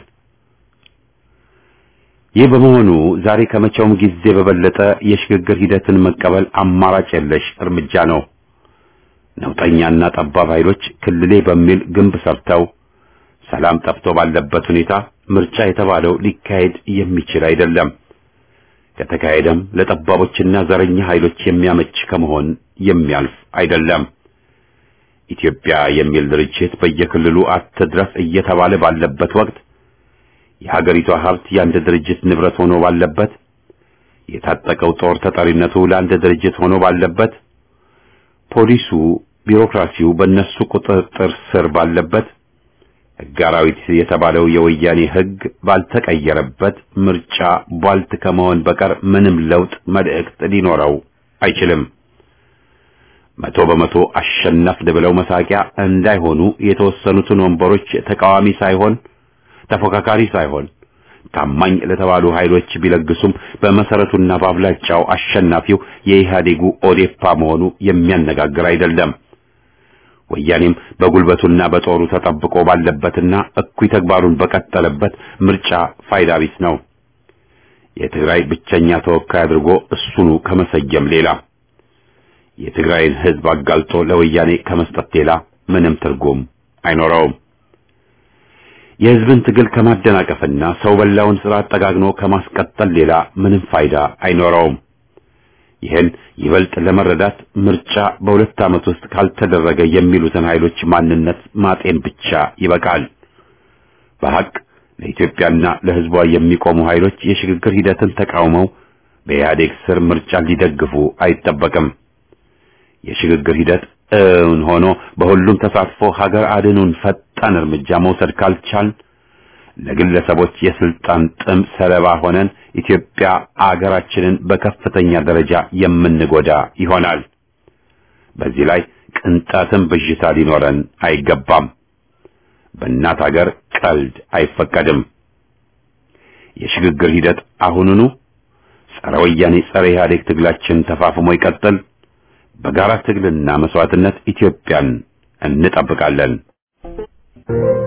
ይህ በመሆኑ ዛሬ ከመቼውም ጊዜ በበለጠ የሽግግር ሂደትን መቀበል አማራጭ የለሽ እርምጃ ነው። ነውጠኛና ጠባብ ኃይሎች ክልሌ በሚል ግንብ ሰርተው ሰላም ጠፍቶ ባለበት ሁኔታ ምርጫ የተባለው ሊካሄድ የሚችል አይደለም። ከተካሄደም ለጠባቦችና ዘረኛ ኃይሎች የሚያመች ከመሆን የሚያልፍ አይደለም። ኢትዮጵያ የሚል ድርጅት በየክልሉ አትድረስ እየተባለ ባለበት ወቅት የሀገሪቷ ሀብት የአንድ ድርጅት ንብረት ሆኖ ባለበት፣ የታጠቀው ጦር ተጠሪነቱ ለአንድ ድርጅት ሆኖ ባለበት፣ ፖሊሱ፣ ቢሮክራሲው በእነሱ ቁጥጥር ስር ባለበት፣ ሕግ አራዊት የተባለው የወያኔ ሕግ ባልተቀየረበት ምርጫ ቧልት ከመሆን በቀር ምንም ለውጥ መልእክት ሊኖረው አይችልም። መቶ በመቶ አሸነፍን ብለው መሳቂያ እንዳይሆኑ የተወሰኑትን ወንበሮች ተቃዋሚ ሳይሆን ተፎካካሪ ሳይሆን ታማኝ ለተባሉ ኃይሎች ቢለግሱም በመሰረቱና በአብላጫው አሸናፊው የኢህአዴጉ ኦዴፓ መሆኑ የሚያነጋግር አይደለም። ወያኔም በጉልበቱና በጦሩ ተጠብቆ ባለበትና እኩይ ተግባሩን በቀጠለበት ምርጫ ፋይዳ ቢስ ነው። የትግራይ ብቸኛ ተወካይ አድርጎ እሱኑ ከመሰየም ሌላ የትግራይን ሕዝብ አጋልጦ ለወያኔ ከመስጠት ሌላ ምንም ትርጉም አይኖረውም። የሕዝብን ትግል ከማደናቀፍና ሰው በላውን ስርዓት ጠጋግኖ ከማስቀጠል ሌላ ምንም ፋይዳ አይኖረውም። ይህን ይበልጥ ለመረዳት ምርጫ በሁለት ዓመት ውስጥ ካልተደረገ የሚሉትን ኃይሎች ማንነት ማጤን ብቻ ይበቃል። በሐቅ ለኢትዮጵያና ለሕዝቧ የሚቆሙ ኃይሎች የሽግግር ሂደትን ተቃውመው በኢህአዴግ ስር ምርጫ ሊደግፉ አይጠበቅም። የሽግግር ሂደት እውን ሆኖ በሁሉም ተሳትፎ ሀገር አድኑን ፈጣን እርምጃ መውሰድ ካልቻል ለግለሰቦች የስልጣን ጥም ሰለባ ሆነን ኢትዮጵያ አገራችንን በከፍተኛ ደረጃ የምንጎዳ ይሆናል። በዚህ ላይ ቅንጣትም ብዥታ ሊኖረን አይገባም። በእናት አገር ቀልድ አይፈቀድም። የሽግግር ሂደት አሁኑኑ ጸረ ወያኔ ጸረ ኢህአዴግ ትግላችን ተፋፍሞ ይቀጥል። በጋራ ትግልና መስዋዕትነት ኢትዮጵያን እንጠብቃለን።